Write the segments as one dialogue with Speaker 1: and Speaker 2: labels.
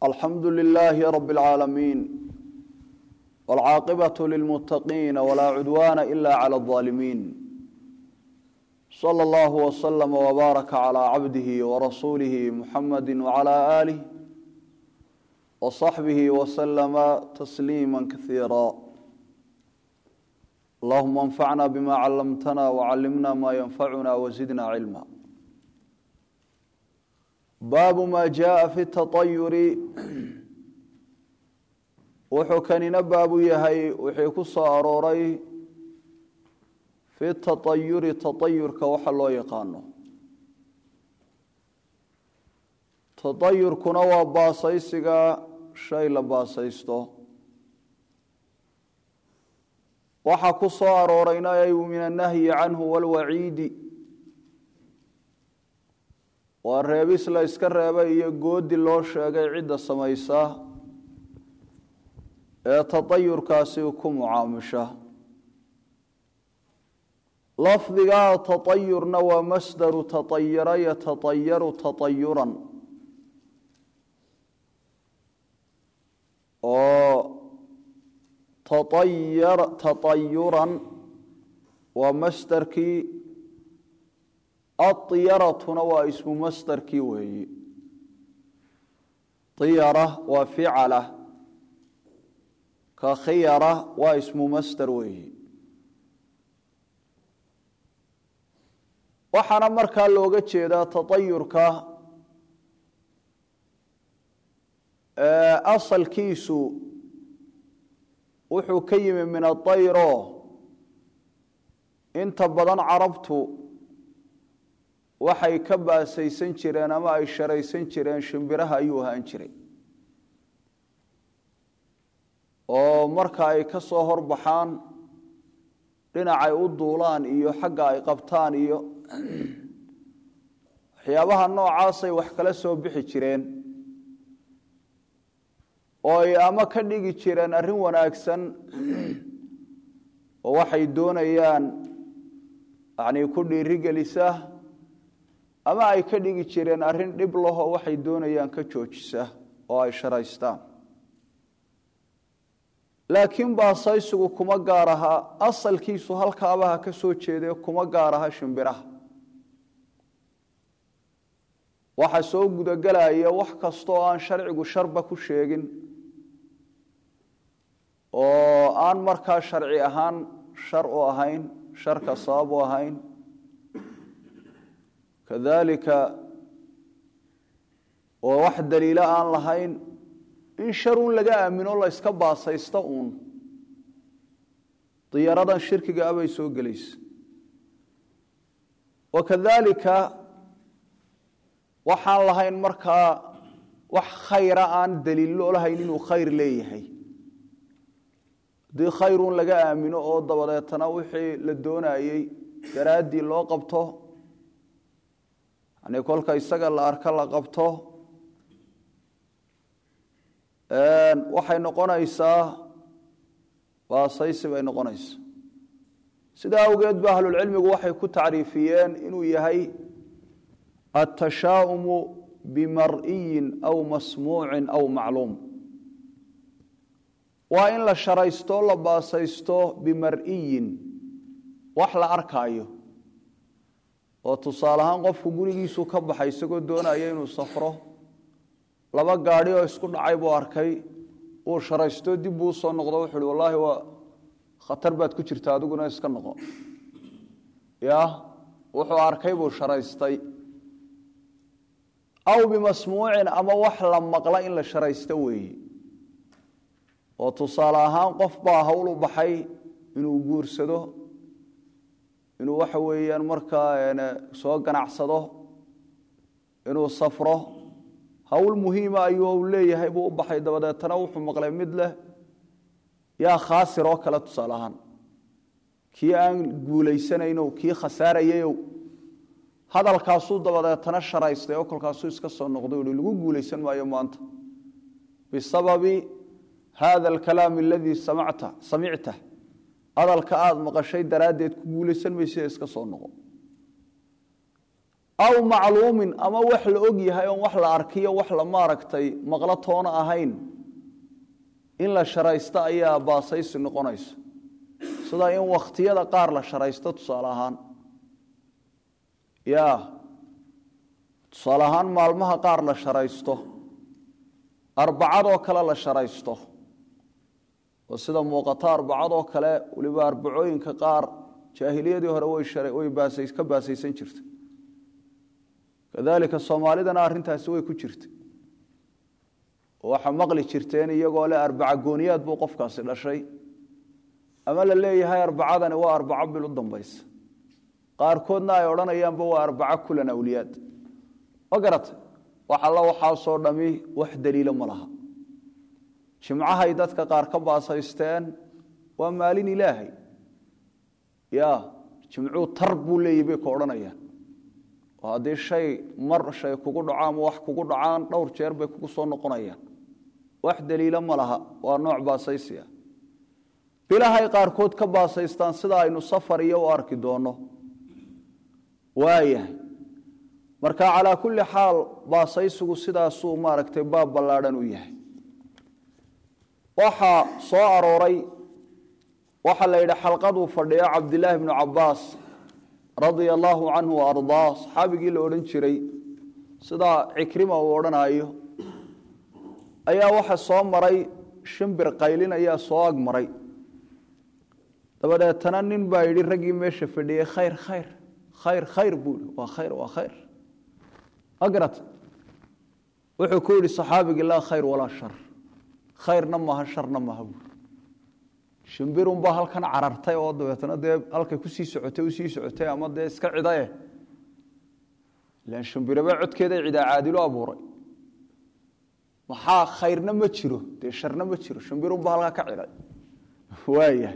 Speaker 1: alxamdu lilaahi rabi اlcaalamiin wاlcaaqibaة lilmuttaqiina walaa cudwaana ila clى اظaalimiin slى اllah wslama wbaaraka clى cabdihi warasuulihi muxamadi wclى aalih wصaxbihi wslama tasliima kasiira allahuma anfacna bima callamtana wcallimna ma yanfacuna wzidna cilma baabu ma jaءa fi taطayuri wuxuu kanina baabu yahay wixii ku soo arooray fi taطayuri taطayurka waxa loo yaqaano taطayurkuna waa baasaysiga shay la baasaysto waxa ku soo aroorayna ay min annahyi canhu wاlwaciidi waa reebis la iska reebay iyo goodi loo sheegay cidda samaysa ee taطayurkaasi ku mucaamusha lafdiga taطayurna waa masdaru taطayara yataطayaru taطayuran oo taطayuran waa masdarkii aطyaratuna waa ismu masdarkii weeyi iyara waa ficala ka khiyara waa ismu masdar weeyi waxaana markaa looga jeedaa taطayurka asalkiisu wuxuu ka yimi min aطayro inta badan carabtu waxay ka baasaysan jireen ama ay sharaysan jireen shimbiraha ayuu ahaan jiray oo marka ay ka soo horbaxaan dhinacay u duulaan iyo xagga ay qabtaan iyo waxyaabaha noocaasay wax kala soo bixi jireen oo ay ama ka dhigi jireen arrin wanaagsan oo waxay doonayaan yacnii ku dhiirigelisa ama ay ka dhigi jireen arrin dhib lahoo waxay doonayaan ka joojisa oo ay sharaystaan laakiin baasaysigu kuma gaar aha asalkiisu halkaabaha ka soo jeedee kuma gaar aha shimbiraha waxa soo gudagelaya wax kasta oo aan sharcigu sharba ku sheegin oo aan markaa sharci ahaan shar u ahayn sharka sabab u ahayn kadalika oo wax daliilo aan lahayn in sharun laga aamino la yska baasaysto uun diyaaradan shirkiga abay soo gelaysa wakadalika waxaan lahayn markaa wax khayra aan daliilo lahayn inuu khayr leeyahay haddii khayrun laga aamino oo dabadeetana wixii la doonayey daraaddii loo qabto yani kolka isaga la arko la qabto waxay noqonaysaa baasaysi bay noqonaysaa sidaa awgeed ba ahlulcilmigu waxay ku tacriifiyeen inuu yahay atashaaumu bimar'iyin aw masmuucin aw macluum waa in la sharaysto la baasaysto bimar'iyin wax la arkaayo oo tusaale ahaan qofku gurigiisu ka baxay isagoo doonaya inuu safro laba gaadhi oo isku dhacay buu arkay uu sharaysto dib buu usoo noqdo wuxu uhi wallaahi waa khatar baad ku jirta adiguna iska noqo ya wuxuu arkay buu sharaystay aw bimasmuucin ama wax la maqla in la sharaysto weeye oo tusaale ahaan qof baa hawl u baxay inuu guursado inuu waxa weeyaan markaa soo ganacsado inuu safro hawl muhiima ayuu leeyahay buu u baxay dabadeetana wuxuu maqlay mid leh yaa khaasir oo kale tusaale ahaan kii aan guulaysanaynow kii khasaarayayow hadalkaasuu dabadeetana sharaystay oo kolkaasuu iska soo noqday uhi lagu guulaysan maayo maanta bisababi hada alkalaam aladii samacta samicta hadalka aada maqashay daraaddeed ku guulaysan maysida iska soo noqo aw macluumin ama wax la og yahay oon wax la arkiyo wax la maaragtay maqlo toona ahayn in la sharaysto ayaa baasaysi noqonaysa sida in wakhtiyada qaar la sharaysto tusaale ahaan ya tusaale ahaan maalmaha qaar la sharaysto arbacadoo kale la sharaysto oo sida muuqata arbacadoo kale weliba arbacooyinka qaar jaahiliyadii hore way ka baasaysan jirtay kadalika soomaalidana arrintaasi way ku jirtay oo waxaa maqli jirteen iyagoo le arbaca gooniyaad buu qofkaasi dhashay ama la leeyahay arbacadani waa arbaco bil u dambaysa qaarkoodna ay odhanayaanba waa arbaco kulan awliyaad ma garatay wax alla waxaasoo dhami wax daliilo ma laha jimcahay dadka qaar ka baasaysteen waa maalin ilaahay ya jimcuu tar buu leeyahy bay ka odhanayaan oo haddii shay mar shay kugu dhaco ama wax kugu dhacaan dhowr jeer bay kugu soo noqonayaan wax daliilo ma laha waa nooc baasaysiya bilahay qaarkood ka baasaystaan sida aynu safar iyo u arki doonno waayahay marka calaa kulli xaal baasaysigu sidaasuu maaragtay baab ballaadhan u yahay waxaa soo arooray waxaa la yidhi xalqaduu fadhiyo cabdilaahi bnu cabaas radia allaahu canhu wa ardaa saxaabigii la odhan jiray sidaa cikrima uu odhanaayo ayaa waxa soo maray shimbir qaylin ayaa soo ag maray dabadeetana nin baa yidhi raggii meesha fadhiyey khayr khayr khayr khayr buu yihi waa khayr waa khayr magarat wuxuu ku yidhi saxaabigii laa khayr walaa shar khayrna maaha sharna maaha buuri shimbirunbaa halkan carartay oo dabeetna dee halkay kusii socotay usii socotay ama dee iska cidae ilan shimbiraba codkeeda cidaa caadilu abuuray maxaa khayrna ma jiro dee sharna ma jiro shimbirunbaa halkaa ka ciday waaya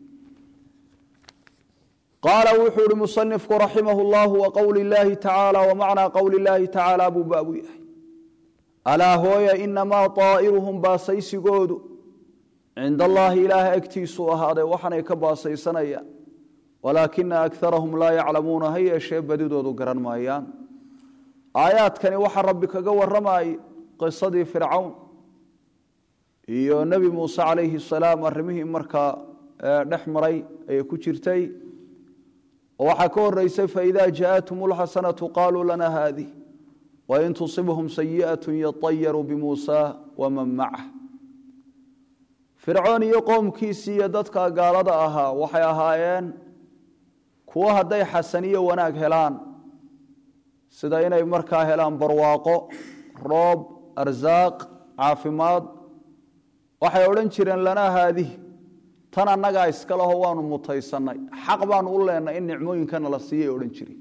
Speaker 1: qaala wuxuu ihi musanifku raximah llahu wa qowli llaahi tacaala wa macnaa qowli llaahi tacaala buu baabu yahay alaa hooya inamaa aa'iruhum baasaysigoodu cinda allaahi ilaaha agtiisuu ahaaday waxanay ka baasaysanayaan walaakina akarahum laa yaclamuuna ha yeeshee badidoodu garan maayaan aayaadkani waxaa rabbi kaga warramayay qisadii fircawn iyo nebi muuse calayhi salaam arrimihii markaa dhex maray ayay ku jirtay oo waxaa ka horeysay faida jaaءathum اlxasanatu qaluu lana haadih wain tusibhum sayiئaة yaطayaruu bimuusa waman macah fircoon iyo qowmkiisii iyo dadka gaalada ahaa waxay ahaayeen kuwo hadday xasaniyo wanaag helaan sida inay markaa helaan barwaaqo roob arsaaq caafimaad waxay odhan jireen lanaa haadih tan annagaa iska leho waanu mutaysannay xaq baanu u leennay in nicmooyinkana la siiyay odhan jiri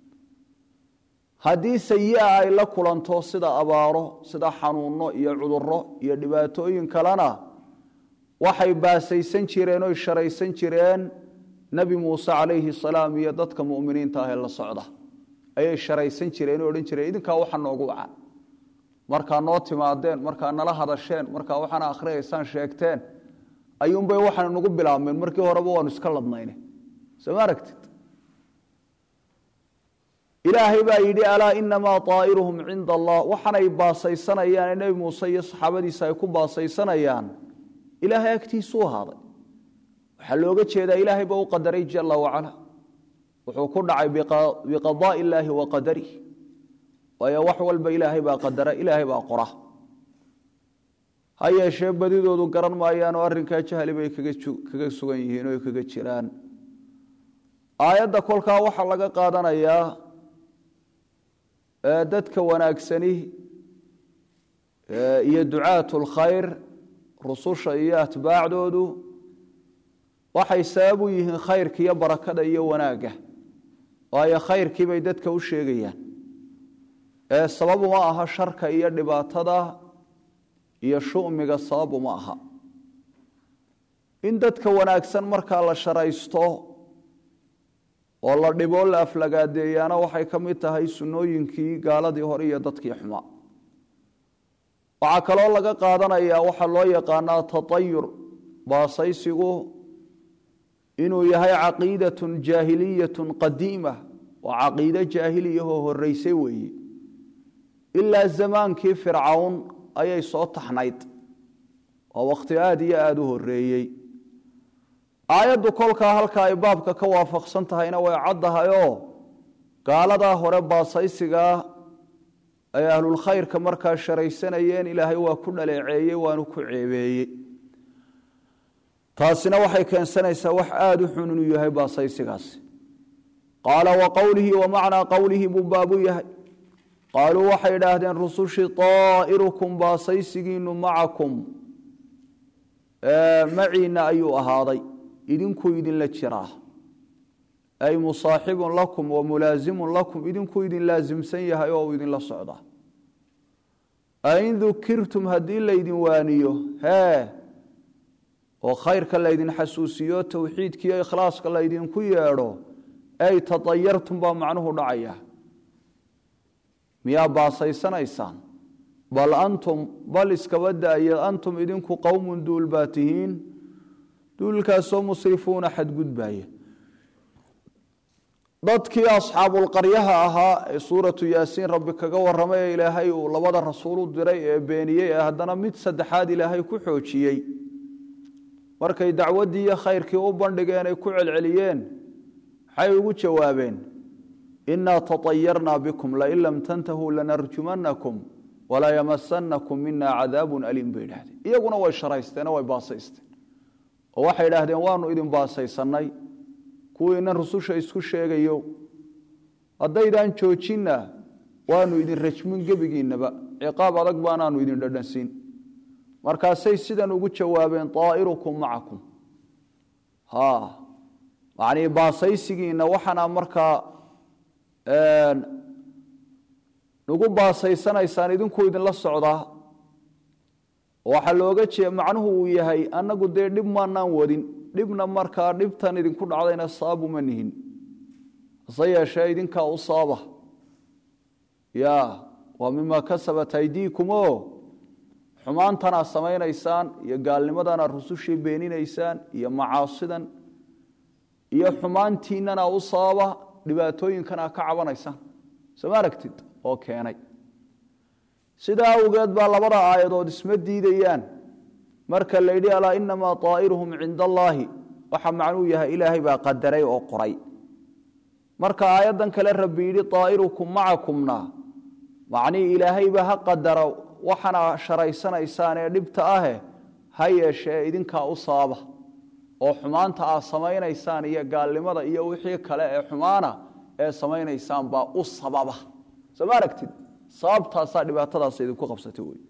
Speaker 1: haddii sayi-a ay la kulanto sida abaaro sida xanuunno iyo cudurro iyo dhibaatooyin kalena waxay baasaysan jireen oy sharaysan jireen nebi muuse calayhi salaam iyo dadka mu'miniinta ah ee la socda ayay sharaysan jireen oo odhan jireen idinkaa waxa noogu wacan markaa noo timaadeen markaa nala hadasheen markaa waxaana akhriyaysaan sheegteen ayuunbay waxaana nagu bilaabmeen markii horeba waanu iska ladnayne soo ma aragtid ilaahay baa yidhi alaa inamaa aa'iruhum cinda allah waxanay baasaysanayaan ee nebi muuse iyo saxaabadiisa ay ku baasaysanayaan ilaahay agtiisuu ahaaday waxaa looga jeedaa ilaahay ba u qadaray jala wacala wuxuu ku dhacay biqadaai illaahi wa qadarih waayo wax walba ilaahay baa qadara ilaahay baa qora ha yeeshee badidoodu garan maayaan oo arrinkaa jahli bay kaga sugan yihiin oo kaga jiraan aayadda kolkaa waxaa laga qaadanayaa dadka wanaagsani iyo ducaat lkhayr rususha iyo atbaacdoodu waxay sabab u yihiin khayrka iyo barakada iyo wanaagga waayo khayrkii bay dadka u sheegayaan ee sabab uma aha sharka iyo dhibaatada iyo shumiga sabab uma aha in dadka wanaagsan markaa la sharaysto oo la dhiboo la aflagaadeeyaana waxay ka mid tahay sunnooyinkii gaaladii hore iyo dadkii xumaa waxaa kaloo laga qaadanayaa waxaa loo yaqaanaa tatayur baasaysigu inuu yahay caqiidatun jaahiliyatun qadiima oo caqiide jaahiliyahoo horreysay weeye ilaa zamaankii fircawn ayay soo taxnayd oo wakhti aada iyo aada u horreeyey aayaddu kolkaa halka ay baabka ka waafaqsan tahayna way caddahayoo gaaladaa hore baasaysigaa ay ahlulkhayrka markaa sharaysanayeen ilaahay waa ku dhaleeceeyey waanu ku ceebeeyey taasina waxay keensanaysaa wax aada u xun inuu yahay baasaysigaasi qaala wa qowlihi wa macnaa qowlihi buu baabu yahay qaaluu waxay idhaahdeen rusushii طaa'irukum baasaysigiinu macakum maciina ayuu ahaaday idinkuu idinla jiraa ay musaaxibun lakum wa mulaasimun lakum idinkuu idin laasimsan yahay oo uu idinla socdaa ain dukirtum haddii laydin waaniyo hee oo khayrka laydin xasuusiyo towxiidkiiyo ikhlaaska laydinku yeedho ay taayartum baa macnuhu dhacaya miyaa baasaysanaysaan bal antum bal iskaba daaya antum idinku qowmun duul baa tihiin duulkaasoo musrifuuna xadgudbaaya dadkii asxaabulqaryaha ahaa ee suuratu yaasiin rabbi kaga warramay ee ilaahay uu labada rasuul u diray ee beeniyey ee haddana mid saddexaad ilaahay ku xoojiyey markay dacwaddii iyo khayrkii u bandhigeen ay ku celceliyeen maxay ugu jawaabeen inaa taطayarna bikum lain lam tantahuu lanarjumanakum walaa yamasanakum mina cadaabun aliim bay idhahdeen iyaguna way sharaysteenoo way baasaysteen oo waxay idhaahdeen waanu idin baasaysannay kuwiinan rususha isku sheegayo haddaydaan joojinna waanu idin rajmin gebigiinnaba ciqaab adag baanaanu idin dhadhansiin markaasay sidan ugu jawaabeen طaa'irukum macakum manii baasaysigiinna waxaana markaa nagu baasaysanaysaan idinkuu idinla socdaa waxaa looga jeeda macnuhu uu yahay annagu dee dhib maanaan wadin dhibna markaa dhibtan idinku dhacdayna saabuma nihin hase yeeshee idinkaa u saaba ya waa mima kasabat aydiikum o xumaantanaad samaynaysaan iyo gaalnimadanaad rusushii beeninaysaan iyo macaasidan iyo xumaantiinana u sababa dhibaatooyinkanaa ka cabanaysaan soma aragtid oo keenay sidaa awgeed baa labada aayadood isma diidayaan marka la yidhi alaa inamaa طaa'iruhum cinda allaahi waxa macnuu yahay ilaahay baa qadaray oo qoray marka aayaddan kale rabbi yidhi طaa'irukum macakumna macnihii ilaahayba ha qadara waxana sharaysanaysaan ee dhibta ahe ha yeeshee idinkaa u sababa oo xumaanta aad samaynaysaan iyo gaalnimada iyo wixii kale ee xumaana ee samaynaysaan baa u sababa soo ma aragtid sababtaasaa dhibaatadaas idinku qabsatay wey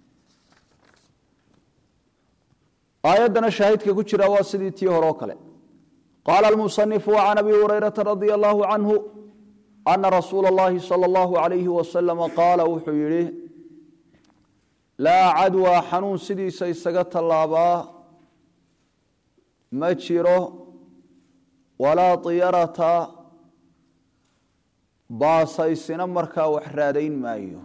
Speaker 1: aayaddana shaahidka ku jira waa sidii tii hore oo kale qaala almusanifu can abi hurayrata radia allahu canhu ana rasuula اllahi salى اllahu alayhi wasalama qaala wuxuu yidhi laa cadwaa xanuun sidiisa isaga tallaabaa ma jiro walaa diyarata baasaysina markaa wax raadayn maayo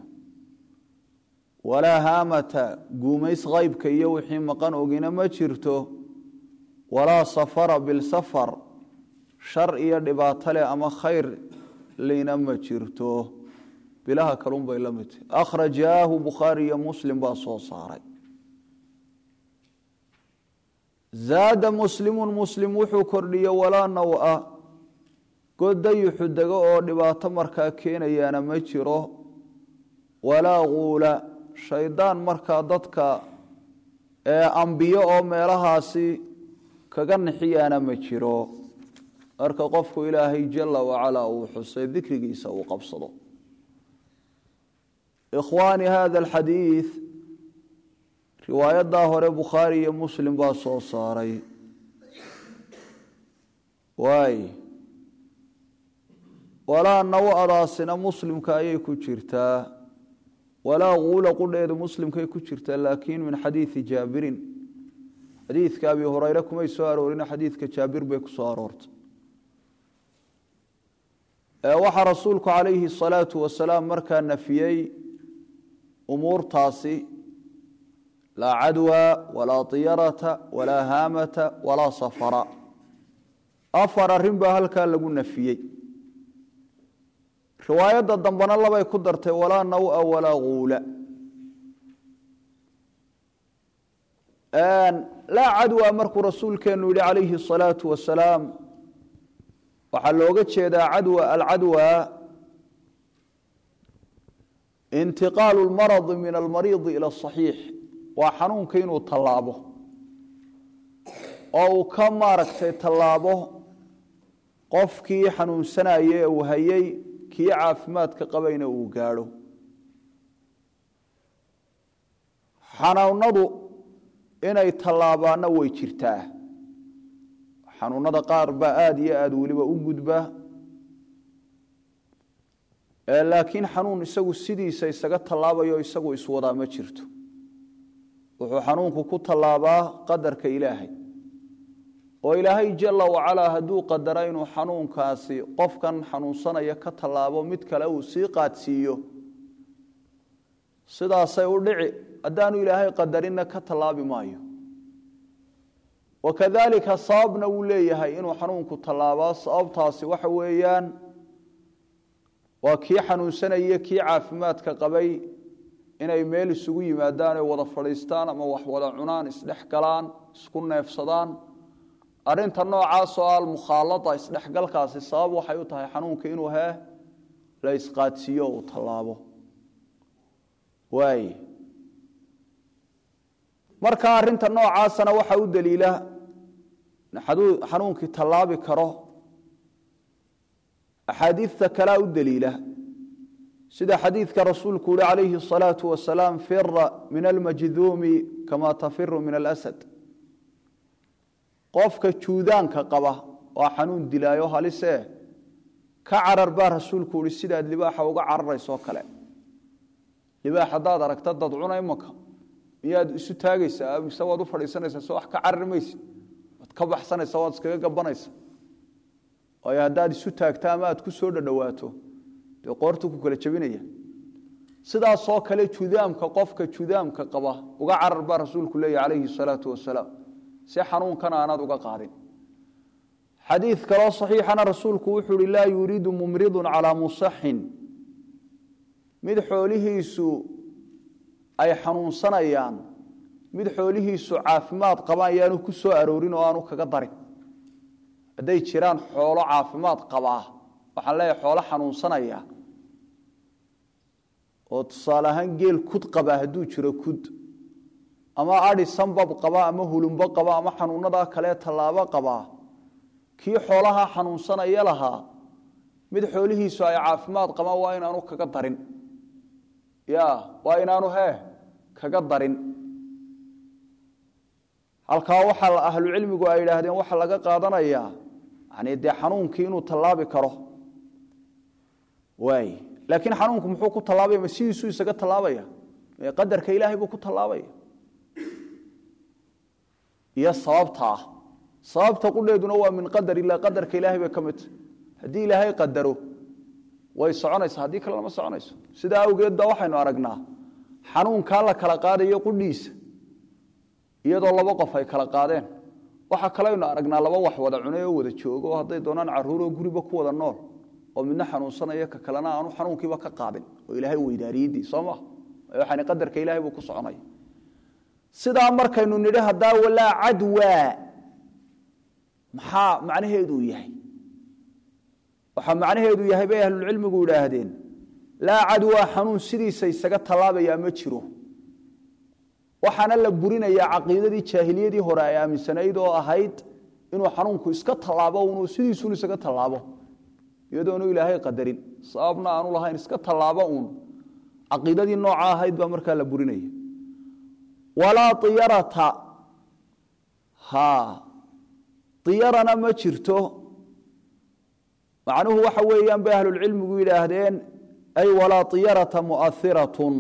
Speaker 1: walaa haamata guumays qaybka iyo wixii maqan ogina ma jirto walaa safara bilsafar shar iyo dhibaato leh ama khayr lina ma jirto bilaha kalun bay la mid tahy akhrajaahu bukhaari iyo muslim baa soo saaray zaada muslimun muslim wuxuu kordhiye walaa nawa godayuxu dego oo dhibaato markaa keenayaana ma jiro walaa quula shaydaan markaa dadka ee ambiyo oo meelahaasi kaga nixiyaana ma jiro marka qofku ilaahay jala wacalaa uu xusay dikrigiisa uu qabsado ikhwaani hada alxadiid riwaayadaa hore bukhaari iyo muslim baa soo saaray waay walaa naw-adaasina muslimka ayay ku jirtaa walaa quula qudheedu muslimkay ku jirtaa laakiin min xadiidi jaabirin xadiidka abi hureyre kumay soo aroorin xadiidka jaabir bay ku soo aroortay waxaa rasuulku calayhi asalaatu wasalaam markaa nafiyey umuurtaasi laa cadwa walaa diyarata walaa haamata walaa safara afar arrin baa halkaa lagu nafiyey riwaayadda dambena labay ku dartay walaa nawa walaa guula laa cadwa markuu rasuulkeenu yihi calayhi الsalaatu wasalaam waxaa looga jeedaa cadwa alcadwa intiqaalu اlmaradi min almariidi ilى الصaxiix waa xanuunka inuu tallaabo oo uu ka maaragtay tallaabo qofkii xanuunsanaya ee uu hayay kii caafimaadka qabayna uu gaadho xanuunadu inay tallaabaanna way jirtaa xanuunada qaar baa aada iyo aada weliba u gudba laakiin xanuun isagu sidiisa isaga tallaabayo isagu iswadaa ma jirto wuxuu xanuunku ku tallaabaa qadarka ilaahay oo ilaahay jala wacalaa hadduu qadara inuu xanuunkaasi qofkan xanuunsanaya ka tallaabo mid kale uu sii qaadsiiyo sidaasay u dhici haddaanu ilaahay qadarinna ka tallaabi maayo wakadalika sababna wuu leeyahay inuu xanuunku tallaabaa sababtaasi waxa weeyaan waa kii xanuunsanaya kii caafimaadka qabay inay meel isugu yimaadaan oy wada fadhiistaan ama wax wada cunaan isdhex galaan isku neefsadaan arinta noocaasoo almukhaalada isdhexgalkaasi sabab waxay u tahay xanuunka inuu hee la isqaadsiiyo uu tallaabo waay marka arinta noocaasana waxaa u daliila xanuunkii tallaabi karo axaadiidta kalea u daliila sida xadiidka rasuulku uhi calayhi الصalaaةu wasalaam fira min almajduumi kama tafiru min alasad qofka juudaanka qaba waa xanuun dilaayo halise ka carar baa rasuulku uhi sidaad libaaxa uga cararaysoo kale libaax haddaad aragta dad cuna imanka miyaad isu taagaysaa mise waad u fadhiisanaysaa so wax ka carari maysid waad ka baxsanaysa waad iskaga gabanaysa waayo haddaad isu taagta ama aad ku soo dhadhowaato dee qoortu ku kala jebinaya sidaasoo kale judaamka qofka judaamka qaba uga carar baa rasuulku leeya calayhi salaatu wasalaam si xanuunkan aanaad uga qaadin xadiid kaloo saxiixana rasuulku wuxuu uhi laa yuriidu mumridun calaa musaxin mid xoolihiisu ay xanuunsanayaan mid xoolihiisu caafimaad qabaan yaanu ku soo aroorin oo aanu kaga darin hadday jiraan xoolo caafimaad qabaa waxaan leeyahay xoolo xanuunsanaya oo tusaale ahaan geel kud qabaa hadduu jiro kud ama adi sambab qaba ama hulumbo qaba ama xanuunadaa kale tallaabo qabaa kii xoolaha xanuunsanaya lahaa mid xoolihiisu ay caafimaad qabaan waa inaanu kaga darin ya waa inaanu hee kaga darin halkaa waxaa ahlucilmigu ay idhaahdeen waxaa laga qaadanayaa yani dee xanuunkii inuu tallaabi karo waay laakiin xanuunku muxuu ku tallaabaya ma sidiisuu isaga tallaabaya qadarka ilaahay buu ku tallaabaya iyo sababta ah sababta qudheeduna waa min qadar ilah qadarka ilahay bay ka midta haddii ilaahay qadaro way soconaysaa haddii kale lama soconayso sidaa awgeed ba waxaynu aragnaa xanuunkaa la kala qaadayo qudhiisa iyadoo laba qof ay kala qaadeen waxaa kaleynu aragnaa laba wax wada cunay oo wada joogo oo hadday doonaan caruuroo guriba ku wada nool oo midna xanuunsanaya ka kalena aanu xanuunkiiba ka qaadin oo ilaahay weydaariyadii soo maa waxaan qadarka ilahay buu ku soconaya sidaa markaynu nidhi haddaa walaa cadwa maxaa macnaheedu yahay waxaa macnaheedu yahay bay ahlulcilmigu idhaahdeen laa cadwa xanuun sidiisa isaga tallaabayaa ma jiro waxaana la burinayaa caqiidadii jaahiliyadii hore ay aaminsanayd oo ahayd inuu xanuunku iska tallaabo unuu sidiisuun isaga tallaabo iyadoonu ilaahay qadarin sababna aanu lahayn iska tallaabo uun caqiidadii nooca ahayd baa markaa la burinaya walaa iyarata ha iyarana ma jirto macnuhu waxa weeyaan bay ahlulcilmigu yidhaahdeen ay walaa iyarata muahiratun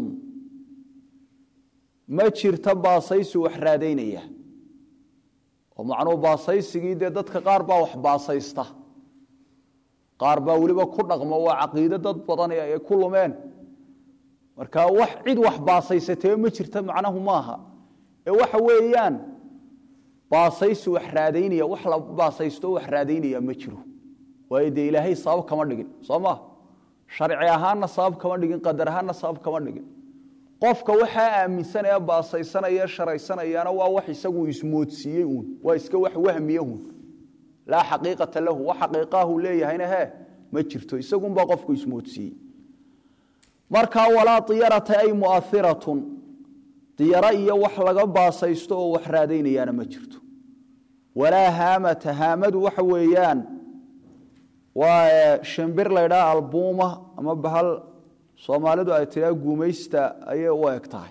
Speaker 1: ma jirto baasaysi wax raadaynaya oo macnuhu baasaysigii dee dadka qaar baa wax baasaysta qaar baa weliba ku dhaqmo waa caqiide dad badan ay ku lumeen marka wax cid wax baasaysatee ma jirta macnahu maaha ee waxa weeyaan baasaysi wax raadaynaya wax la baasaysto wax raadaynaya ma jiro waayo dee ilaahay sabab kama dhigin soo ma sharci ahaanna sabab kama dhigin qadar ahaanna sabab kama dhigin qofka waxaa aaminsanaya baasaysanaya sharaysanayaana waa wax isagu ismoodsiiyey uun waa iska wax wahmiye uun laa xaqiiqata lahu wax xaqiiqahu leeyahayna he ma jirto isagunbaa qofku ismoodsiiyey markaa walaa diyarata ay muahiratun diyaro iyo wax laga baasaysto oo wax raadaynayaana ma jirto walaa haamata haamadu waxa weeyaan waa shimbir laydhaa albuuma ama bahal soomaalidu ay tiraa guumaysta ayay u eg tahay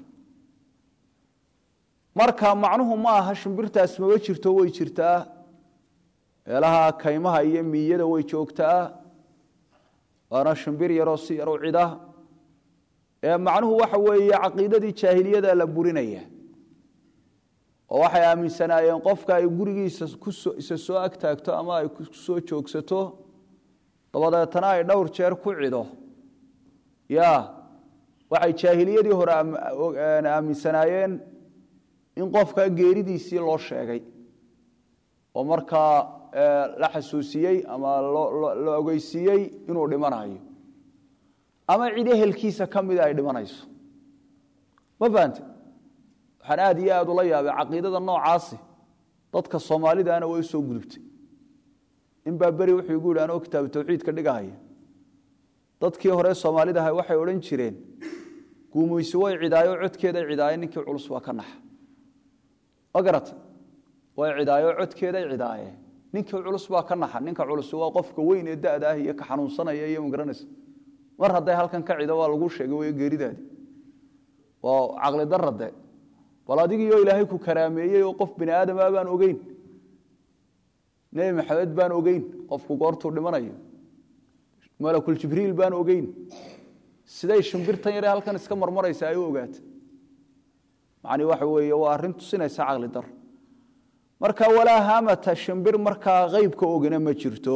Speaker 1: marka macnuhu ma aha shimbirtaas maba jirto way jirtaa meelaha kaymaha iyo miyada way joogtaa waana shimbir yaroo si yar u cida ee macnuhu waxa weeye caqiidadii jaahiliyada la burinaya oo waxay aaminsanaayeen qofka ay gurigiisa isa soo agtaagto ama ay kusoo joogsato dabadeetana ay dhowr jeer ku cido ya waxay jaahiliyadii hore aaminsanaayeen in qofka geeridiisii loo sheegay oo markaa la xasuusiyey ama la ogeysiiyey inuu dhimanayo ama cid ehelkiisa ka mida ay dhimanayso ma fahante waxaan aad iyo aad ula yaabay caqiidada noocaasi dadka soomaalidaana way usoo gudubtay inbaa beri wuxuu igu yidhi anoo kitaabu tawxiidka dhigahaya dadkii hore soomaalidaha waxay odhan jireen guumaysi way cidaayo codkeeday cidaaye ninkii culus waa ka naxa ma garata way cidaayo codkeeday cidaaye ninkii culus baa ka naxa ninka culus waa qofka weyn ee da'da ah iyo ka xanuunsanaya iyo magaranaysa mar hadday halkan ka cido waa lagu sheegay way geeridaadi waa caqli darade bal adigiioo ilaahay ku karaameeyey oo qof bini aadama baan ogeyn nebi maxamed baan ogeyn qofku goortuu dhimanayo malakuljibriil baan ogeyn siday shimbirtan yare halkan iska marmaraysa ay u ogaata macni waxa weeye waa arrin tusinaysa caqli dar marka walaa haamata shimbir markaa qeybka ogina ma jirto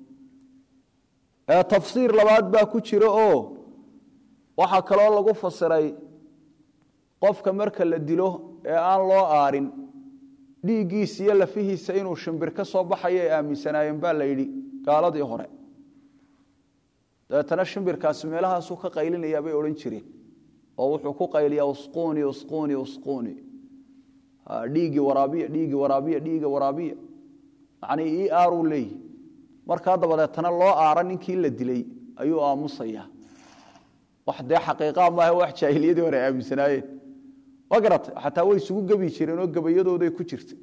Speaker 1: tafsiir labaad baa ku jira oo waxaa kaloo lagu fasiray qofka marka la dilo ee aan loo aarin dhiiggiisa iyo lafihiisa inuu shimbir ka soo baxayo ay aaminsanaayeen baa la yidhi gaaladii hore dabeetana shimbirkaasi meelahaasuu ka qaylinayaa bay odhan jireen oo wuxuu ku qayliyaa usquuni usquuni usquuni dhiiggii waraabiya dhiiggii waraabiya dhiigga waraabiya macnii ii aaruu leeyihi markaa dabadeetana loo aara ninkii la dilay ayuu aamusayaa wax dee xaqiiqaa maaha wax jaahiliyadii hore aaminsanaayeen ma garatay xataa way isugu gebi jireen oo gabayadooday ku jirtay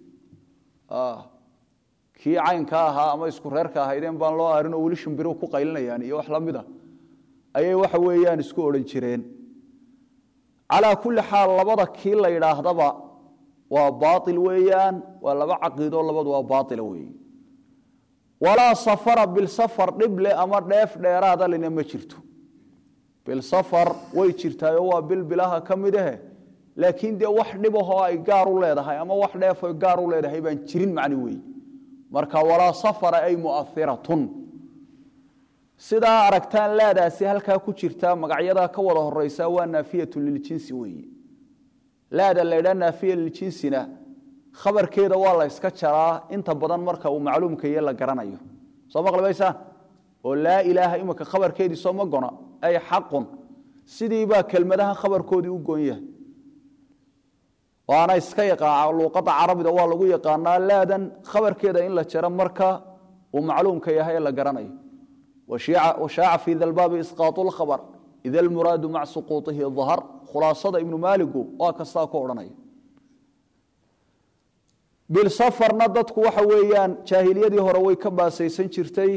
Speaker 1: kii caynka ahaa ama isku reerka ahaydeen baan loo aarin oo weli shimbiru ku qaylinayaan iyo wax lamid a ayay waxa weeyaan isku odhan jireen calaa kulli xaal labada kii la yidhaahdaba waa baail weeyaan waa laba caqiidoo labadu waa baaila weeye walaa safara bilsafar dhible ama dheef dheeraada lina ma jirto bilsafar way jirtaayo waa bil bilaha ka mid ahe laakiin dee wax dhibahoo ay gaar u leedahay ama wax dheefo gaar u leedahay baan jirin macni weeye marka walaa safara ay muahiratun sidaa aragtaan laadaasi halkaa ku jirta magacyadaa ka wada horeysa waa naafiyatu liljinsi weeye laada laydhaa naafiya liljinsina khabarkeeda waa la yska jaraa inta badan marka uu macluumkaye la garanayo soo maqlibaysaan oo laa ilaaha imika khabarkeedii soo ma gona ay xaqun sidiibaa kelmadaha khabarkoodii u goon yahay waana iska yaqaan luuqadda carabida waa lagu yaqaanaa laadan khabarkeeda in la jaro marka uu macluumka yahay ee la garanayo washaaca fii dalbaabi isqaatu lkhabar ida almuraadu maca suquutihi dahar khulaasada ibnu maaligu waa kastaa ku odhanaya bilsafarna dadku waxa weeyaan jaahiliyadii hore way ka baasaysan jirtay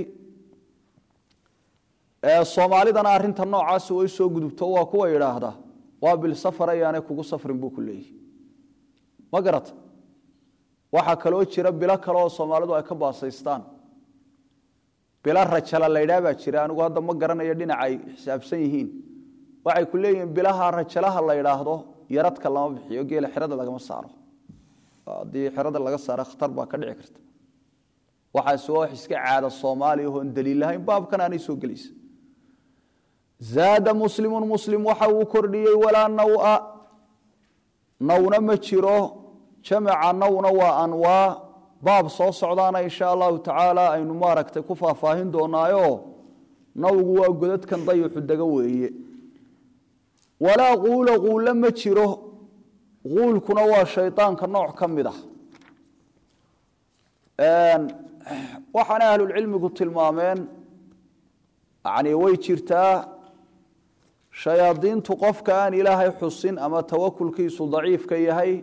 Speaker 1: soomaalidana arinta noocaasi way soo gudubto waa kuwa idhaahda waa bilsafar ayaanay kugu safrin buu ku leeyahy ma garata waxaa kaloo jira bilo kale oo soomaalidu ay ka baasaystaan bilo rajala laydhaa baa jira anigu hadda ma garanayo dhinaca ay xisaabsan yihiin waxay ku leeyihiin bilaha rajalaha la ydhaahdo yaradka lama bixiyo geela xerada lagama saaro haddii xerada laga saaro khatar baa ka dhici karta waxaas waa wax iska caada soomaaliya oon daliil lahayn baabkan aanay soo gelaysa zaada muslimun muslim waxa uu kordhiyey walaa nawa nawna ma jiro jamaca nawna waa anwaa baab soo socdaana insha allahu tacaala aynu maaragtay ku faahfaahin doonaayo nawgu waa godadkan dayuxu dega weeye walaa quula quulle ma jiro quulkuna waa shaydaanka nooc ka mid ah waxaana ahlulcilmigu tilmaameen yani way jirtaa shayaadiintu qofka aan ilaahay xusin ama tawakulkiisu daciifka yahay